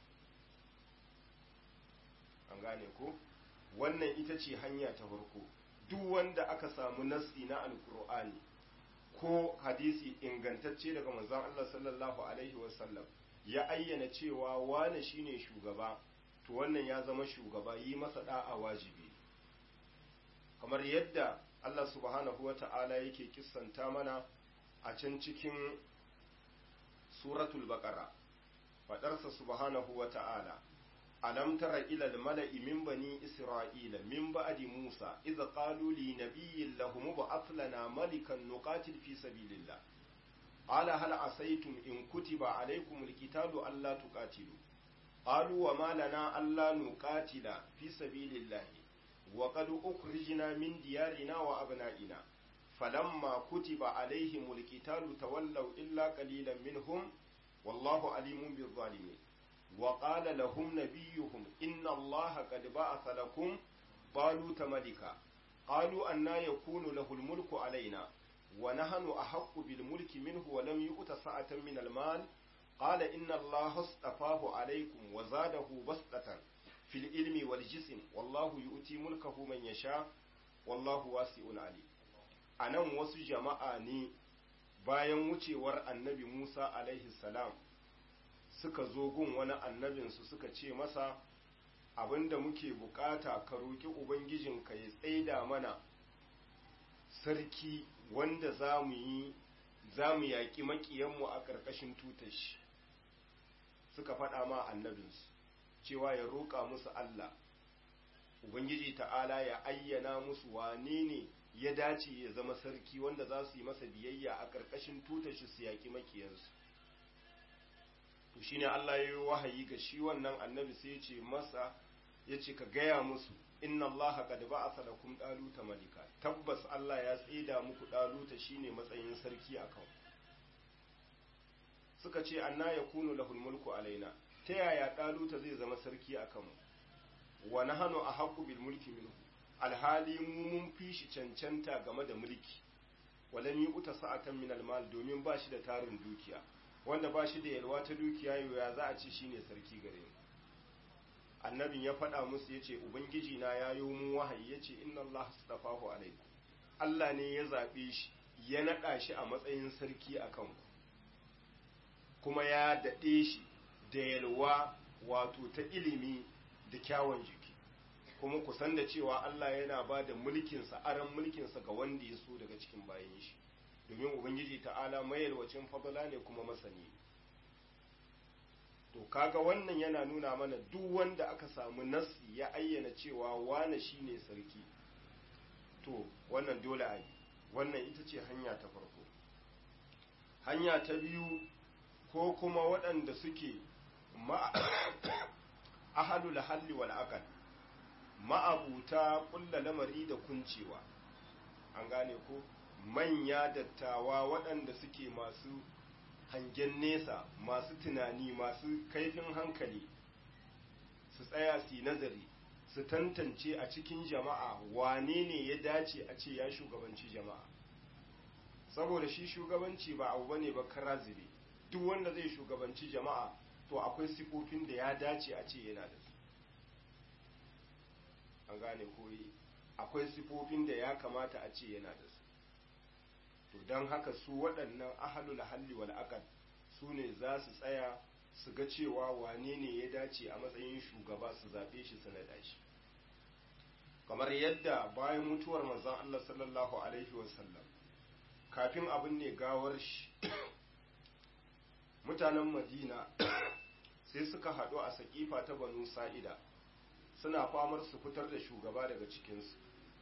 an gane ko wannan ita ce hanya ta farko duk wanda aka samu nasi na alkur'ani ko hadisi ingantacce daga manzon Allah sallallahu alaihi wasallam ya ayyana cewa wane shine shugaba to wannan ya zama shugaba yi masa da'a wajibi kamar yadda Allah subhanahu wa ta'ala yake kissanta mana a can cikin suratul baqara fadarsa subhanahu wa ta'ala alam tara ila al-mala'i min bani isra'ila min ba'di musa idza qalu li nabiyyin lahum ba'ath lana malikan nuqatil fi sabilillah qala hal asaytum in kutiba alaykum al-qitalu alla tuqatilu qalu wa ma lana alla nuqatila fi sabilillah وقد أخرجنا من ديارنا وأبنائنا فلما كتب عليهم القتال تولوا إلا قليلا منهم والله عليم بالظالمين وقال لهم نبيهم إن الله قد بعث لكم طالوت ملكا قالوا أنا يكون له الملك علينا ونحن أحق بالملك منه ولم يؤت سعة من المال قال إن الله اصطفاه عليكم وزاده بسطة fil ilmi wal jism wallahu yu'ti mulkahu man yasha wallahu wasi'un ali anan wasu jama'a ne bayan wucewar annabi Musa alaihi salam suka zo gun wani annabinsu suka ce masa abinda muke bukata ka roki ubangijinka ya tsaida mana sarki wanda za mu yi za mu yaƙi maƙiyanmu a ƙarƙashin tutashi suka faɗa ma annabinsu cewa ya roƙa musu Allah Ubangiji ta'ala ya ayyana musu wane ne ya dace ya zama sarki wanda za su yi masa biyayya a ƙarƙashin tutar shi su yaƙi makiyansu to shine Allah ya yi wahayi ga shi wannan annabi sai ya ce masa ya ce ka gaya musu inna Allah qad ba'atha lakum daluta malika tabbas Allah ya tsida muku daluta shine matsayin sarki akan suka ce anna yakunu lahul mulku alaina ta yaya ɗaluta zai zama sarki a kanmu wa na hannu a haƙu bil mulki minhu alhali mu mun fi shi cancanta game da mulki walam yi uta sa'atan min almal domin ba shi da tarin dukiya wanda ba shi da yalwa ta dukiya ya za a ci shine sarki gare mu annabin ya faɗa musu yace ubangiji na ya yi mu wahayi yace inna Allah astafahu alaikum Allah ne ya zaɓe shi ya naɗa shi a matsayin sarki a kanku kuma ya daɗe shi da yalwa wato ta ilimi da kyawun jiki kuma ku san da cewa Allah yana ba da mulkinsa aran mulkinsa ga wanda ya so daga cikin bayan shi domin ubangiji ta'ala mayalwacin fadala ne kuma masani to kaga wannan yana nuna mana duk wanda aka samu nasi ya ayyana cewa wane shine sarki to wannan dole a yi wannan ita ce hanya ta farko hanya ta biyu ko kuma waɗanda suke ahalul halli wal aqal ma'abuta kulla lamari da kuncewa an gane ko manya dattawa waɗanda suke masu hangen nesa masu tunani masu kaifin hankali su tsaya su nazari su tantance a cikin jama'a wane ne ya dace a ce ya shugabanci jama'a saboda shi shugabanci ba abu bane ba karazibe duk wanda zai shugabanci jama'a to akwai sifofin da ya dace a ce yana da su an gane koyi akwai sifofin da ya kamata a ce yana da su to don haka su waɗannan ahalul halli wal aqal su ne za su tsaya su ga cewa wane ne ya dace a matsayin shugaba su zaɓe shi su naɗa shi kamar yadda bayan mutuwar manzon Allah sallallahu alaihi wasallam kafin abin ne gawar shi mutanen madina sai suka haɗu a saƙifa ta banu sa'ida suna famar su fitar da shugaba daga cikinsu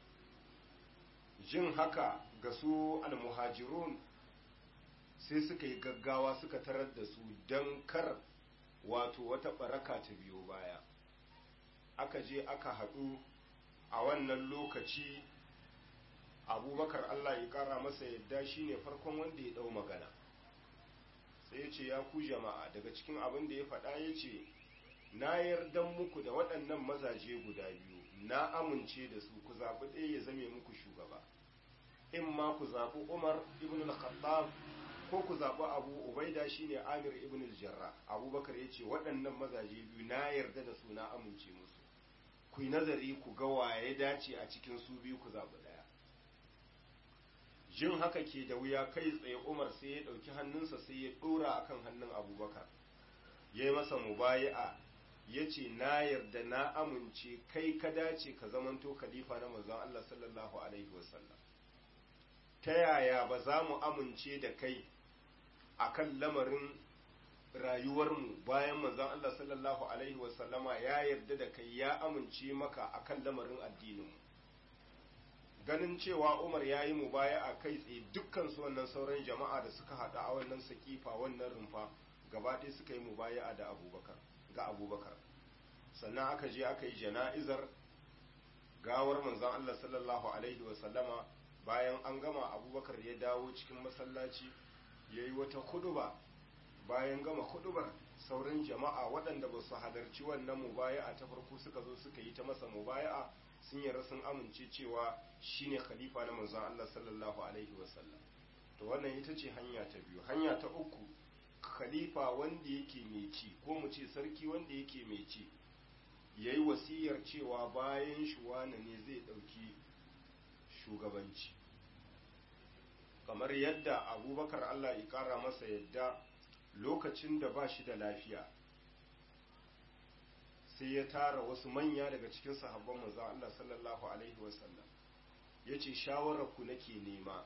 jin haka ga su almuhajirun sai suka yi gaggawa suka tarar da su don kar wato wata baraka ta biyo baya aka je aka haɗu a wannan lokaci abubakar allah ya ƙara masa yadda shine farkon wanda ya ɗau magana sai ya ce ya ku jama'a daga cikin abin da ya faɗa ya ce na yardan muku da waɗannan mazaje guda biyu na amince da su ku zaɓi ɗaya ya zame muku shugaba in ma ku zaɓi umar ibn al-khattab ko ku zaɓi abu ubaida shine amir ibn al-jarrah abubakar ya ce waɗannan mazaje biyu na yarda da su na amince musu ku yi nazari ku ga waye dace a cikin su biyu ku zaɓi ɗaya jin haka ke da wuya kai tsaye umar sai ya ɗauki hannunsa sai ya ɗora akan hannun abubakar ya yi masa mubayi'a ya ce na yarda na amince kai ka dace ka zamanto khalifa na manzon Allah sallallahu alaihi wasallam ta yaya ba za mu amince da kai akan lamarin rayuwarmu bayan manzon Allah sallallahu alaihi wasallama ya yarda da kai ya amince maka akan lamarin addininmu ganin cewa Umar ya yi mubaya a kai tsaye dukkan su wannan sauran jama'a da suka haɗu a wannan sakifa wannan rumfa gaba ɗaya suka yi mubaya da abubakar ga abubakar sannan aka je aka yi jana'izar gawar manzon Allah sallallahu alaihi wasallama bayan an gama abubakar ya dawo cikin masallaci ya yi wata huduba bayan gama hudubar sauran jama'a waɗanda ba su halarci wannan mubaya'a ta farko suka zo suka yi ta masa mubaya'a sun yarda sun amince cewa shine khalifa na manzon Allah sallallahu alaihi wasallam to wannan ita ce hanya ta biyu hanya ta uku khalifa wanda yake mai ci ko mu ce sarki wanda yake mai ci yayi wasiyar cewa bayan shi wane ne zai ɗauki shugabanci kamar yadda abubakar Allah ya ƙara masa yadda lokacin da ba shi da lafiya sai ya tara wasu manya daga cikin sahabban manzo Allah sallallahu alaihi wasallam yace shawarar ku nake nema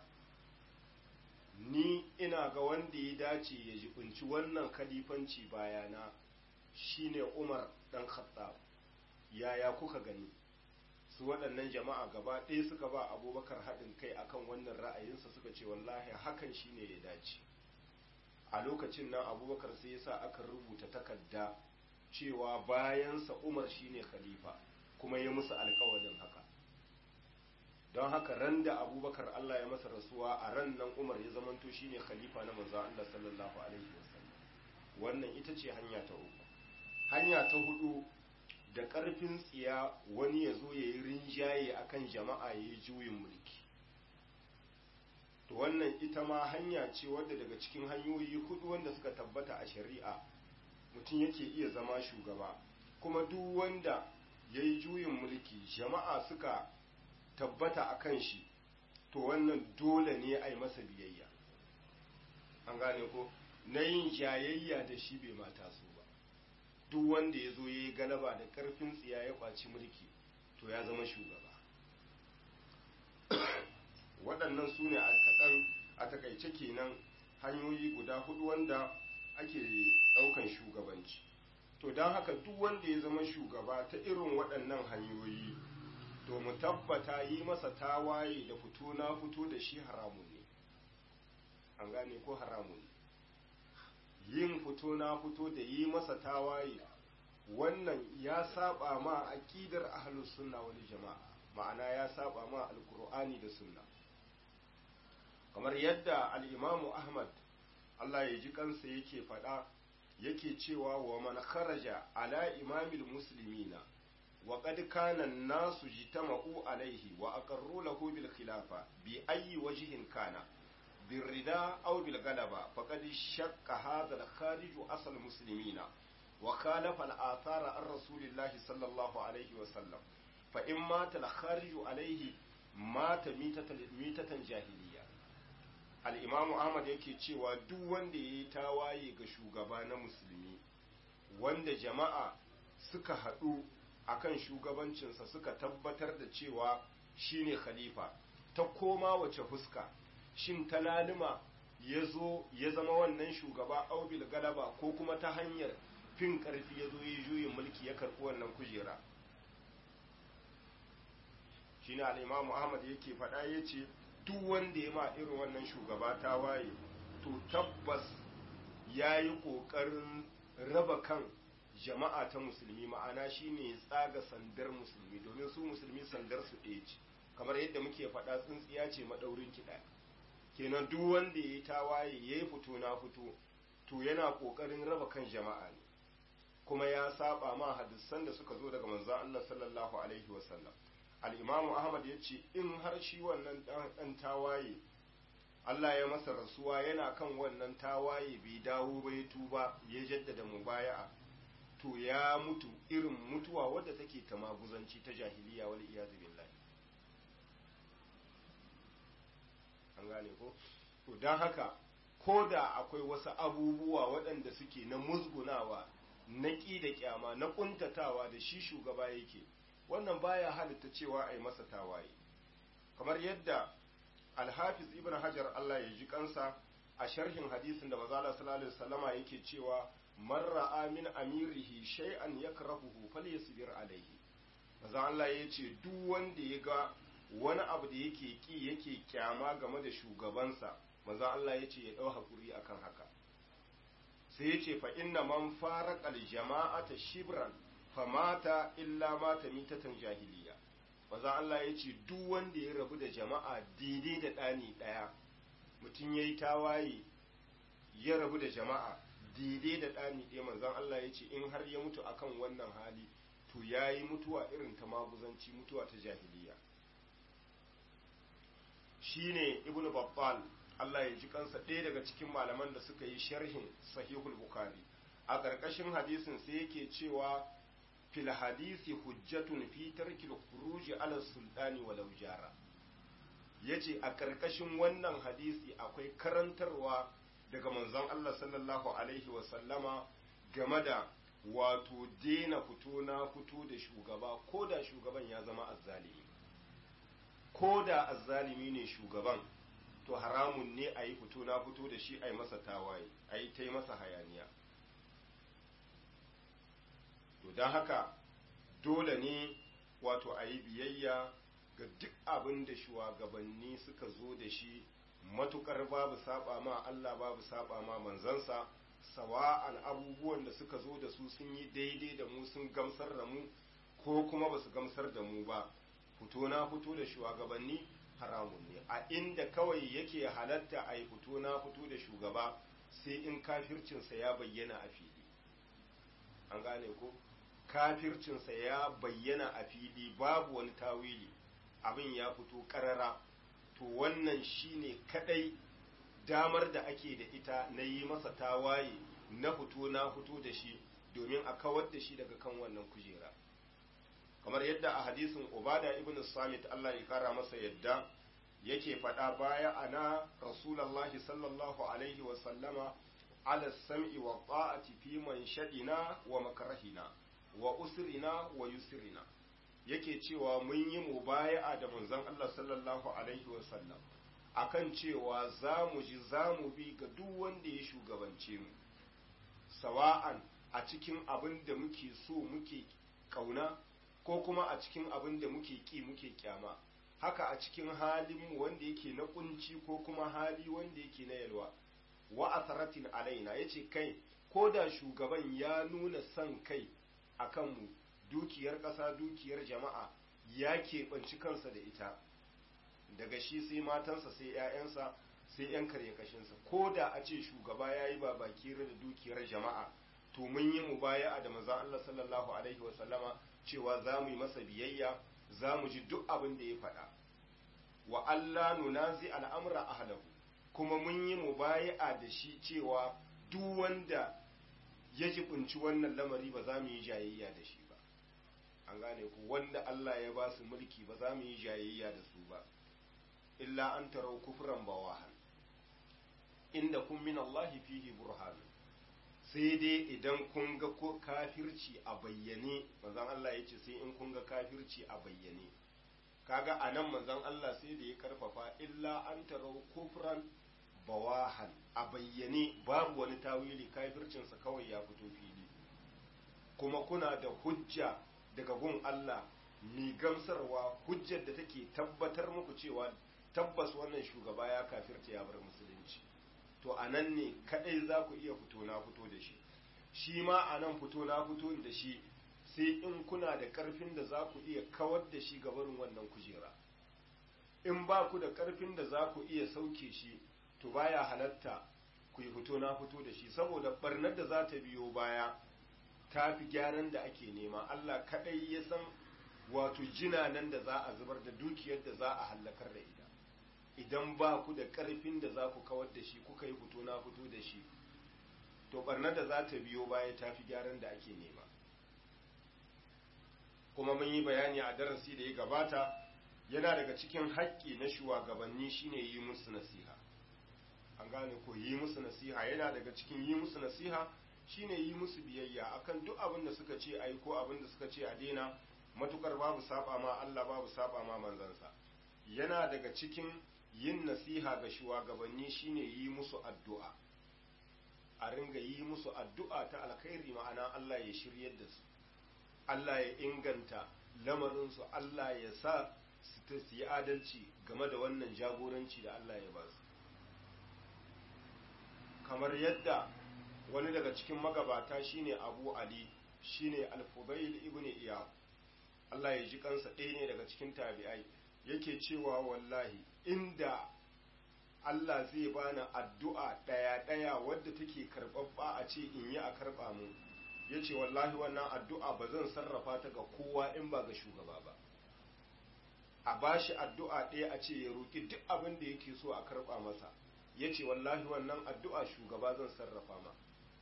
ni ina ga wanda ya dace ya jibinci wannan kalifanci bayana shine Umar dan Khattab yaya kuka gani su waɗannan jama'a gaba ɗaya suka ba abubakar haɗin kai akan wannan ra'ayinsa suka ce wallahi hakan shine ya dace a lokacin nan abubakar sai yasa aka rubuta takarda cewa bayansa umar shine khalifa kuma ya musu alkawarin haka don haka ran da abubakar allah ya masa rasuwa a ran nan umar ya zamanto shine khalifa na manzo allah sallallahu alaihi wasallam wannan ita ce hanya ta uku hanya ta hudu da ƙarfin tsiya wani ya zo ya yi rinjaye a kan jama'a ya yi juyin mulki to wannan ita ma hanya ce wadda daga cikin hanyoyi hudu wanda suka tabbata a shari'a mutum yake iya zama shugaba kuma duk wanda ya yi juyin mulki jama'a suka tabbata a kan shi to wannan dole ne a yi masa biyayya an gane ko na yin jayayya da shi bai mata su ba duk wanda ya zo ya yi galaba da ƙarfin tsiya ya ƙwaci mulki to ya zama shugaba waɗannan su ne a kaɗan a takaice kenan hanyoyi guda hudu wanda ake ɗaukan shugabanci to don haka duk wanda ya zama shugaba ta irin waɗannan hanyoyi to mu tabbata yi masa tawaye da fito na fito da shi haramun ne an gane ko haramun ne yin fito na fito da yi masa tawaye wannan ya saba ma aqidar ahlus sunna wal jama'a ma'ana ya saba ma alqur'ani da sunna kamar yadda al-imamu ahmad Allah ya ji kansa yake faɗa yake cewa wa man kharaja ala imamil muslimina wa qad kana an-nasu jitama'u alayhi wa aqarru lahu bil khilafa bi ayyi wajhin kana بالرداء أو بالغلبة فقد شق هذا الخارج أصل المسلمين وخالف الآثار عن رسول الله صلى الله عليه وسلم فإن مات الخارج عليه مات ميتة, ميتة جاهلية الإمام أحمد yake cewa duk wanda ya yi tawaye ga shugaba na musulmi wanda jama'a suka haɗu akan shugabancinsa suka tabbatar da cewa shine khalifa ta koma wace fuska shin ta lalima ya zo ya zama wannan shugaba aubil galaba ko kuma ta hanyar fin karfi ya zo ya juyin mulki ya karɓi wannan kujera shi ne al'imamu ahmad yake faɗa ya ce duk wanda ya ma irin wannan shugaba ta waye to tabbas ya yi ƙoƙarin raba kan jama'a ta musulmi ma'ana shi ne tsaga sandar musulmi domin su musulmi sandar su ɗaya ce kamar yadda muke faɗa tsintsiya ce maɗaurin kiɗa kenan duk wanda ya yi tawaye ya yi fito na fito to yana ƙoƙarin raba kan jama'a ne kuma ya saba ma hadisan da suka zo daga manzon Allah sallallahu alaihi wasallam al-Imam Ahmad ya ce in har shi wannan dan tawaye Allah ya masa rasuwa yana kan wannan tawaye bai dawo ba ya tuba ya jaddada mubaya'a to ya mutu irin mutuwa wadda take ta maguzanci ta jahiliya wal iyazu billahi an gane ko to don haka ko da akwai wasu abubuwa waɗanda suke na musgunawa na ƙi da ƙyama na ƙuntatawa da shi shugaba yake wannan baya halitta cewa a yi masa tawaye kamar yadda alhafiz ibn hajar allah ya ji kansa a sharhin hadisin da mazala sallallahu alaihi wasallama yake cewa man ra'a min amirihi shay'an yakrahuhu falyasbir alaihi maza allah ya ce duk wanda ya ga wani abu da yake ki yake kyama game da shugabansa maza Allah ya ce ya ɗau haƙuri akan haka sai ya ce fa inna man faraqal jama'ata shibran fa mata illa mata mitatan jahiliya maza Allah ya ce duk wanda ya rabu da jama'a daidai da ɗani ɗaya mutum ya yi tawaye ya rabu da jama'a daidai da ɗani ɗaya manzan Allah ya ce in har ya mutu akan wannan hali to ya yi mutuwa irin ta maguzanci mutuwa ta jahiliya shine ibnu babbal Allah ya ji kansa ɗaya daga cikin malaman da suka yi sharhin sahihul bukhari a ƙarƙashin hadisin sai yake cewa fil hadisi hujjatun fi tarkil khuruj ala sultani walau jara yace a ƙarƙashin wannan hadisi akwai karantarwa daga manzon Allah sallallahu alaihi wa sallama game da wato dena fito na fito da shugaba ko da shugaban ya zama azzalimi ko da azzalimi ne shugaban to haramun ne a yi fito na fito da shi a yi masa tawaye a yi ta yi masa hayaniya to don haka dole ne wato a yi biyayya ga duk abin da shugabanni suka zo da shi matukar babu saba ma Allah babu saba ma manzansa sawa'an abubuwan da suka zo da su sun yi daidai da mu sun gamsar da mu ko kuma ba su gamsar da mu ba fito na fito da shugabanni haramun ne a inda kawai yake halatta a yi fito na fito da shugaba sai in kafircinsa ya bayyana a fili an gane ko kafircinsa ya bayyana a fili babu wani tawili abin ya fito karara to wannan shine kadai damar da ake da ita na yi masa tawaye na fito na fito da shi domin a kawar da shi daga kan wannan kujera kamar yadda a hadisin ubada ibn samit Allah ya kara masa yadda yake faɗa baya ana rasulallahi sallallahu alaihi wa sallama ala sam'i wa ta'ati fi manshadina wa makrahina wa usrina wa yusrina yake cewa mun yi mubaya'a da manzon Allah sallallahu alaihi wa sallam akan cewa za mu ji za mu bi ga duk wanda ya shugabance mu sawa'an a cikin abin da muke so muke kauna ko kuma a cikin abin da muke ki muke kyama haka a cikin halinmu wanda yake na kunci ko kuma hali wanda yake na yalwa wa asaratin alaina yace kai ko da shugaban ya nuna son kai a kanmu dukiyar ƙasa dukiyar jama'a ya keɓanci kansa da ita daga shi sai matansa sai 'ya'yansa sai 'yan karye kashinsa ko da a ce shugaba ya yi babaki da dukiyar jama'a to mun yi mu baya a da manzon Allah sallallahu alaihi wasallama cewa za mu yi masa biyayya za mu ji duk abin da ya faɗa wa Allah nunazi al'amura ahlahu kuma mun yi mubaya'a da shi cewa duk wanda ya jibinci wannan lamari ba za mu yi jayayya da shi ba an gane ku wanda Allah ya ba su mulki ba za mu yi jayayya da su ba illa an tarau kufran bawahan inda kun min Allah fihi burhan sai dai idan kun ga ko kafirci a bayyane manzon Allah ya ce sai in kun ga kafirci a bayyane kaga anan manzon Allah sai da ya karfafa illa an tarau kufran bawahan a bayyane babu wani tawili kafircinsa kawai ya fito fili kuma kuna da hujja daga gun Allah mai gamsarwa hujjar da take tabbatar muku cewa tabbas wannan shugaba ya kafirta ya bar musulunci to a nan ne kadai za ku iya fito na fito da shi shi ma a nan fito na fito da shi sai in kuna da karfin da za ku iya kawar da shi gabarin wannan kujera in ba ku da karfin da za ku iya sauke shi to baya halatta ku yi fito na fito da shi saboda barnar da za ta biyo baya ta fi gyaran da ake nema Allah kadai ya san wato jinanan da za a zubar da dukiyar da za a hallakar da ita idan ba ku da karfin da za ku kawar da shi kuka yi fito na fito da shi to barnar da za ta biyo baya ta fi gyaran da ake nema kuma mun yi bayani a darasi da ya gabata yana daga cikin haƙƙi na shugabanni shine yi musu nasiha an gane ko yi musu nasiha yana daga cikin yi musu nasiha shine yi musu biyayya akan duk abin da suka ce ai ko abin da suka ce a daina matukar babu saba ma Allah babu saba ma manzansa yana daga cikin yin nasiha ga shugabanni shine yi musu addu'a a ringa yi musu addu'a ta alkhairi ma'ana Allah ya shiryar da su Allah ya inganta lamarinsu Allah ya sa su yi adalci game da wannan jagoranci da Allah ya ba su kamar yadda wani daga cikin magabata shine Abu Ali shine Al-Fudail ibn Iyad Allah ya ji kansa ɗaya ne daga cikin tabi'ai yake cewa wallahi inda Allah zai bani addu'a ɗaya ɗaya wadda take karɓaɓɓa a ce in yi a karɓa mu ya ce wallahi wannan addu'a ba zan sarrafa ta ga kowa in ba ga shugaba ba a bashi addu'a ɗaya a ce ya roƙi duk abin da yake so a karɓa masa ya ce wallahi wannan addu'a shugaba zan sarrafa ma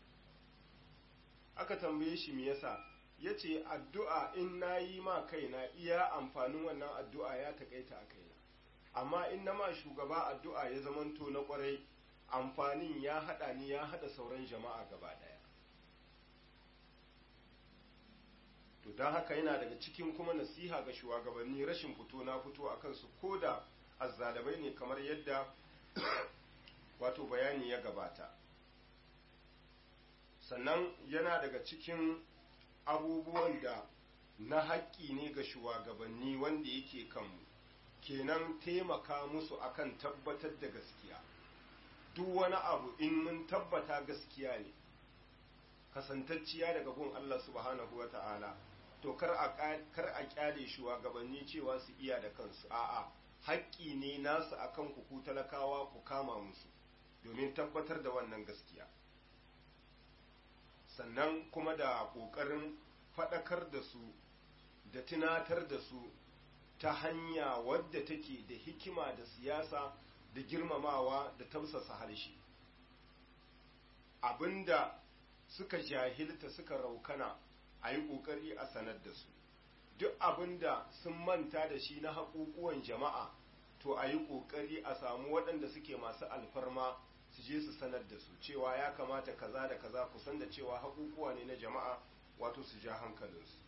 aka tambaye shi me yasa ya ce addu'a in na yi ma kaina iya amfanin wannan addu'a ya taƙaita a kaina amma in na ma shugaba addu'a ya zamanto na ƙwarai amfanin ya haɗa ni ya haɗa sauran jama'a gaba ɗaya to don haka yana daga cikin kuma nasiha ga shugabanni rashin fito na fito a kansu ko da azzalabai ne kamar yadda wato bayani ya gabata sannan yana daga cikin abubuwan da na haƙƙi ne ga shugabanni wanda yake kanmu kenan taimaka musu akan tabbatar da gaskiya duk wani abu in mun tabbata gaskiya ne kasantacciya daga gun Allah subhanahu wa ta'ala to kar a kyale shugabanni cewa su iya da kansu a'a haƙƙi ne nasu akan ku ku talakawa ku kama musu domin tabbatar da wannan gaskiya sannan kuma da ƙoƙarin faɗakar da su da tunatar da su ta hanya wadda take da hikima da siyasa da girmamawa da tausasa harshe abinda suka jahilta suka raukana a yi ƙoƙari a sanar da su duk abinda sun manta da shi na haƙuƙuwan jama'a to a yi ƙoƙari a samu waɗanda suke masu alfarma su je su sanar da su cewa ya kamata kaza da kaza kusan da cewa haƙuƙuwa ne na jama'a wato su ja hankalinsu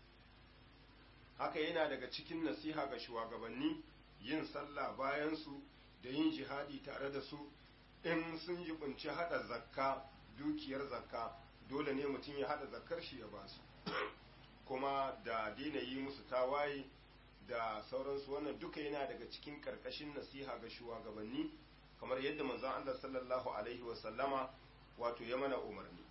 haka yana daga cikin nasiha ga shugabanni yin sallah bayan su da yin jihadi tare da su in sun jibinci hada zakka dukiyar zakka dole ne mutum ya hada zakkar shi ya ba su kuma da daina yi musu tawaye da sauransu wannan duka yana daga cikin karkashin nasiha ga shugabanni kamar yadda manzon Allah sallallahu alaihi wasallama wato ya mana umarni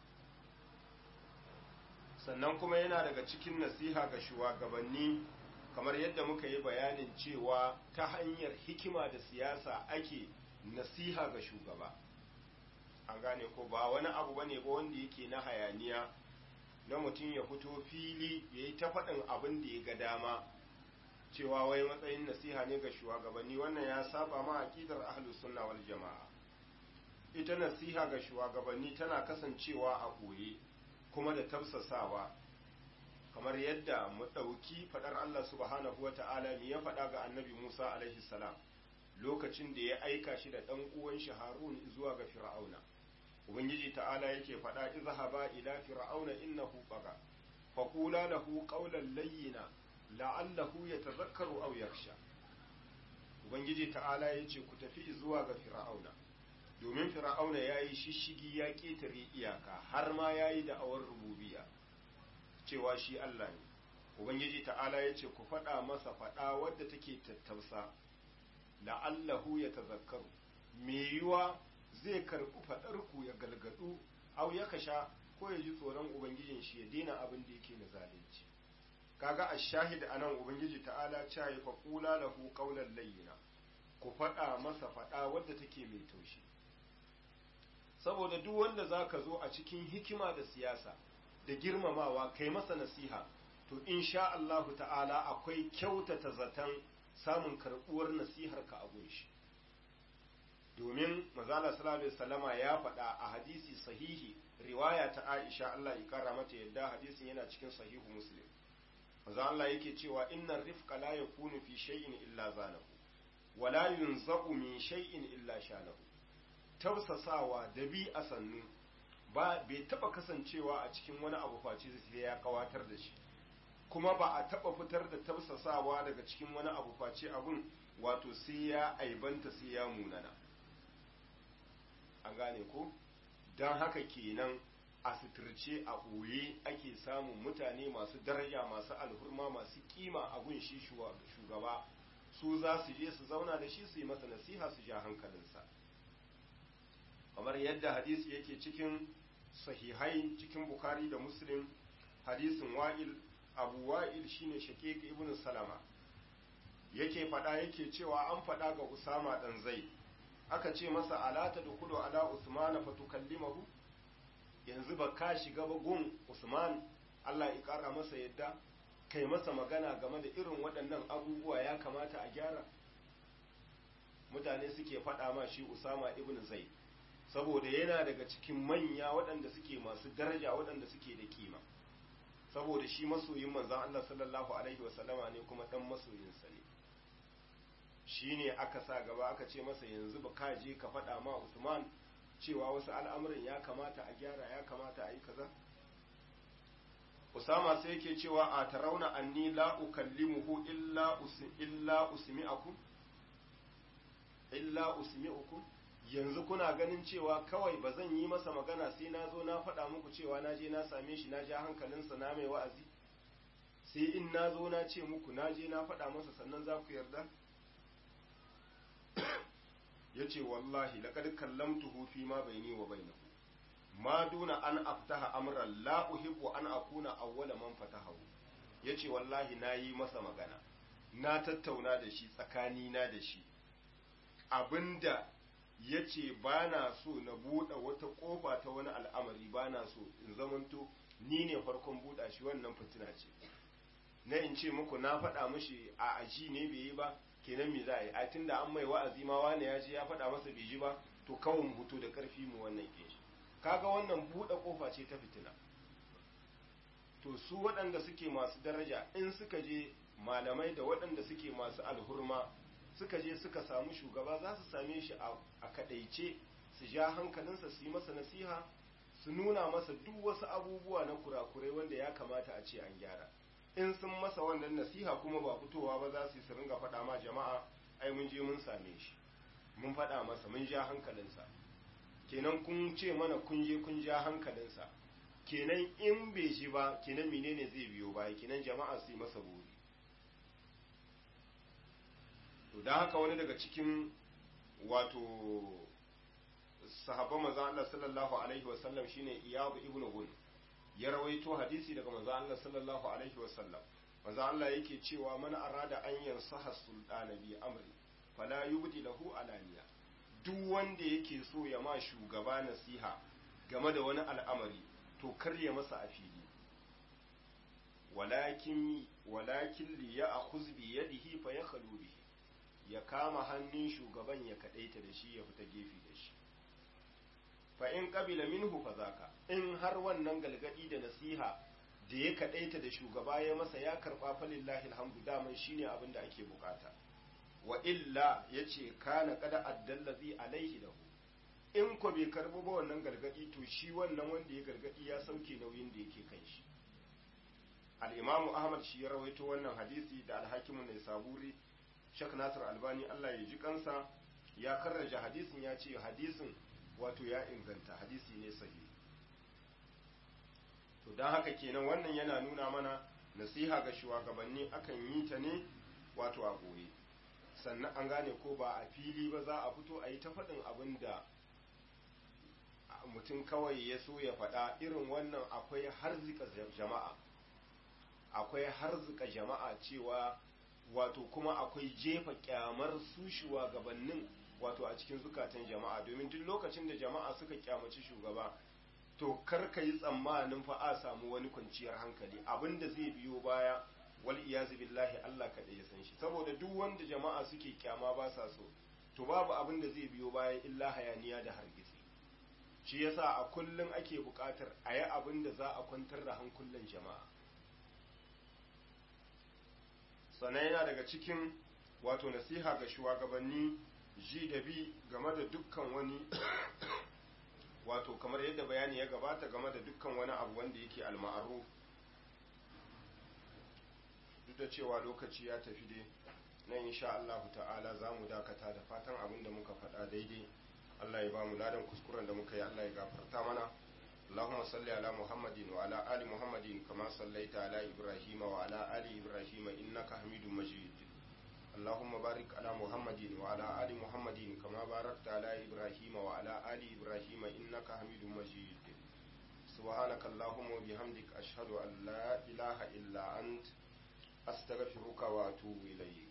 sannan kuma yana daga cikin nasiha ga shugabanni kamar yadda muka yi bayanin cewa ta hanyar hikima da siyasa ake nasiha ga shugaba an gane ko ba wani abu bane ba wanda yake na hayaniya na mutum ya fito fili ya yi ta faɗin abin da ya ga dama cewa wai matsayin nasiha ne ga shugabanni wannan ya saba ma aqidar ahlus sunna wal jama'a ita nasiha ga shugabanni tana kasancewa a koye kuma da tafsasawa kamar yadda mu ɗauki faɗar Allah subhanahu wa ta'ala me ya faɗa ga annabi Musa alaihi salam lokacin da ya aika shi da ɗan uwan shi Harun zuwa ga Fir'auna ubangiji ta'ala yake faɗa izhaba ila fir'auna innahu baga faqula lahu qawlan layyina la'allahu yatadhakkaru aw yakhsha ubangiji ta'ala yace ku tafi zuwa ga fir'auna domin fir'auna yayi shishigi ya ketare iyaka har ma yayi da awar rububiyya cewa shi Allah ne ubangiji ta'ala yace ku faɗa masa faɗa wadda take tattausa la'allahu yatadhakkaru me yiwa zai karɓi faɗarku ya galgadu au ya kasha ko ya ji tsoron ubangijin shi ya daina abin da yake na zalunci kaga a shahid a nan ubangiji ta'ala ca ya faƙula lahu ƙaunar layyina ku faɗa masa faɗa wadda take mai taushi saboda duk wanda za ka zo a cikin hikima da siyasa da girmamawa kai masa nasiha to insha Allahu ta'ala akwai kyautata zaton samun karɓuwar nasihar ka a gunshi domin mazala sallallahu alaihi wasallama ya faɗa a hadisi sahihi riwaya ta Aisha Allah ya kara mata yadda hadisin yana cikin sahihu Muslim manzo Allah yake cewa innar rifqa la yakunu fi shay'in illa zanahu wa la yunzaqu min shay'in illa shanahu tausasawa da bi a sannu ba bai taba kasancewa a cikin wani abu face sai ya kawatar da shi kuma ba a taba fitar da tausasawa daga cikin wani abu face abun wato sai ya aibanta sai ya munana an gane ko don haka kenan a suturce a ɓoye ake samun mutane masu daraja masu alhurma masu kima a gun shi shugaba su za su je su zauna da shi su yi masa nasiha su ja hankalinsa kamar yadda hadisi yake cikin sahihai cikin bukari da muslim hadisin wa'il abu wa'il shine shaqiq ibn salama yake faɗa yake cewa an faɗa ga usama dan zai aka ce masa ala ta dukulu ala usman fa tukallimahu yanzu ba ka shiga ba gun usman Allah ya kara masa yadda kai masa magana game da irin waɗannan abubuwa ya kamata a gyara mutane suke faɗa ma shi usama ibn zaid saboda yana daga cikin manya waɗanda suke masu daraja waɗanda suke da kima saboda shi masoyin manzon Allah sallallahu alaihi wasallama ne kuma dan masoyinsa ne shi ne aka sa gaba aka ce masa yanzu ba ka je ka faɗa ma Usman cewa wasu al'amuran ya kamata a gyara ya kamata a yi kaza Usama sai yake cewa a tarauna anni la ukallimuhu illa illa usmi'akum illa usmi'ukum yanzu kuna ganin cewa kawai ba zan yi masa magana sai na zo na faɗa muku cewa na je na same shi na ja hankalinsa na mai wa'azi sai in na zo na ce muku na je na faɗa masa sannan za ku yarda ya ce wallahi laƙar kallamtuhu fi ma baini wa bainahu ma duna an aftaha amran la uhibbu an akuna awwala man fatahahu yace wallahi nayi masa magana na tattauna da shi tsakani na da shi abinda yace bana so na buɗe wata ƙofa ta wani al'amari bana so in zamanto ni ne farkon buɗa shi wannan fitina ce na in ce muku na faɗa mishi a aji ne bai yi ba kenan me za a yi a tunda an mai wa'azi ma wani ya ji ya faɗa masa bai ji ba to kawai mu hutu da ƙarfi mu wannan ke shi kaga wannan buɗe ƙofa ce ta fitina to su waɗanda suke masu daraja in suka je malamai da waɗanda suke masu alhurma suka je suka samu shugaba za su same shi a kaɗaice su ja hankalinsa su yi masa nasiha su nuna masa duk wasu abubuwa na kurakurai wanda ya kamata a ce an gyara in sun masa wannan nasiha kuma ba fitowa ba za su yi su ringa faɗa ma jama'a ai mun je mun same shi mun faɗa masa mun ja hankalinsa kenan kun ce mana kun je kun ja hankalinsa kenan in bai ji ba kenan menene zai biyo baya kenan jama'a su yi masa buri to da haka wani daga cikin wato sahabban manzo Allah sallallahu alaihi wasallam shine Iyad ibn Gun ya rawaito hadisi daga manzo Allah sallallahu alaihi wasallam manzo Allah yake cewa man arada an yansaha sultana bi amri fala yubdi lahu alaniya duk wanda yake so ya ma shugaba nasiha game da wani al'amari to kar ya masa a fili walakin walakin li ya'khuz bi yadihi fa yakhlu bihi ya kama hannun shugaban ya kadaita da shi ya fita gefe da shi fa in qabila minhu fa zaka in har wannan galgadi da nasiha da ya kadaita da shugaba ya masa ya karba fa lillahi alhamdu daman shine abin da ake bukata wa illa yace kana kada addallazi alaihi lahu in ko bai karbo ba wannan gargadi to shi wannan wanda ya gargadi ya sauke nauyin da yake kan shi al-imam ahmad shi ya rawaito wannan hadisi da al-hakim ne saburi shak nasir albani Allah ya ji kansa ya karraja hadisin ya ce hadisin wato ya inganta hadisi ne sahihi to don haka kenan wannan yana nuna mana nasiha ga shugabanni akan yi ta ne wato a goye sannan an gane ko ba a fili ba za a fito a yi ta faɗin abin da mutum kawai ya so ya faɗa irin wannan akwai harzika jama'a akwai harzika jama'a cewa wato kuma akwai jefa kyamar su shugabannin wato a cikin zukatan jama'a domin duk lokacin da jama'a suka kyamaci shugaba to kar ka yi tsammanin fa a samu wani kwanciyar hankali abinda zai biyo baya wal iyazu billahi Allah kaɗai ya san shi saboda duk wanda jama'a suke kyama ba sa so to babu abin da zai biyo baya illa hayaniya da hargitsi shi yasa a kullum ake buƙatar a yi abin da za a kwantar da hankulan jama'a sannan yana daga cikin wato nasiha ga shugabanni ji da bi game da dukkan wani wato kamar yadda bayani ya gabata game da dukkan wani abu wanda yake alma'aruf duk da cewa lokaci ya tafi dai na insha Allah ta'ala za mu dakata da fatan abin da muka faɗa daidai Allah ya ba mu ladan kuskuren da muka yi Allah ya gafarta mana اللهم صل على محمد وعلى آل محمد كما صليت على إبراهيم وعلى آل إبراهيم إنك حميد مجيد اللهم بارك على محمد وعلى آل محمد كما باركت على إبراهيم وعلى آل إبراهيم إنك حميد مجيد سبحانك اللهم وبحمدك أشهد أن لا إله إلا أنت أستغفرك وأتوب إليك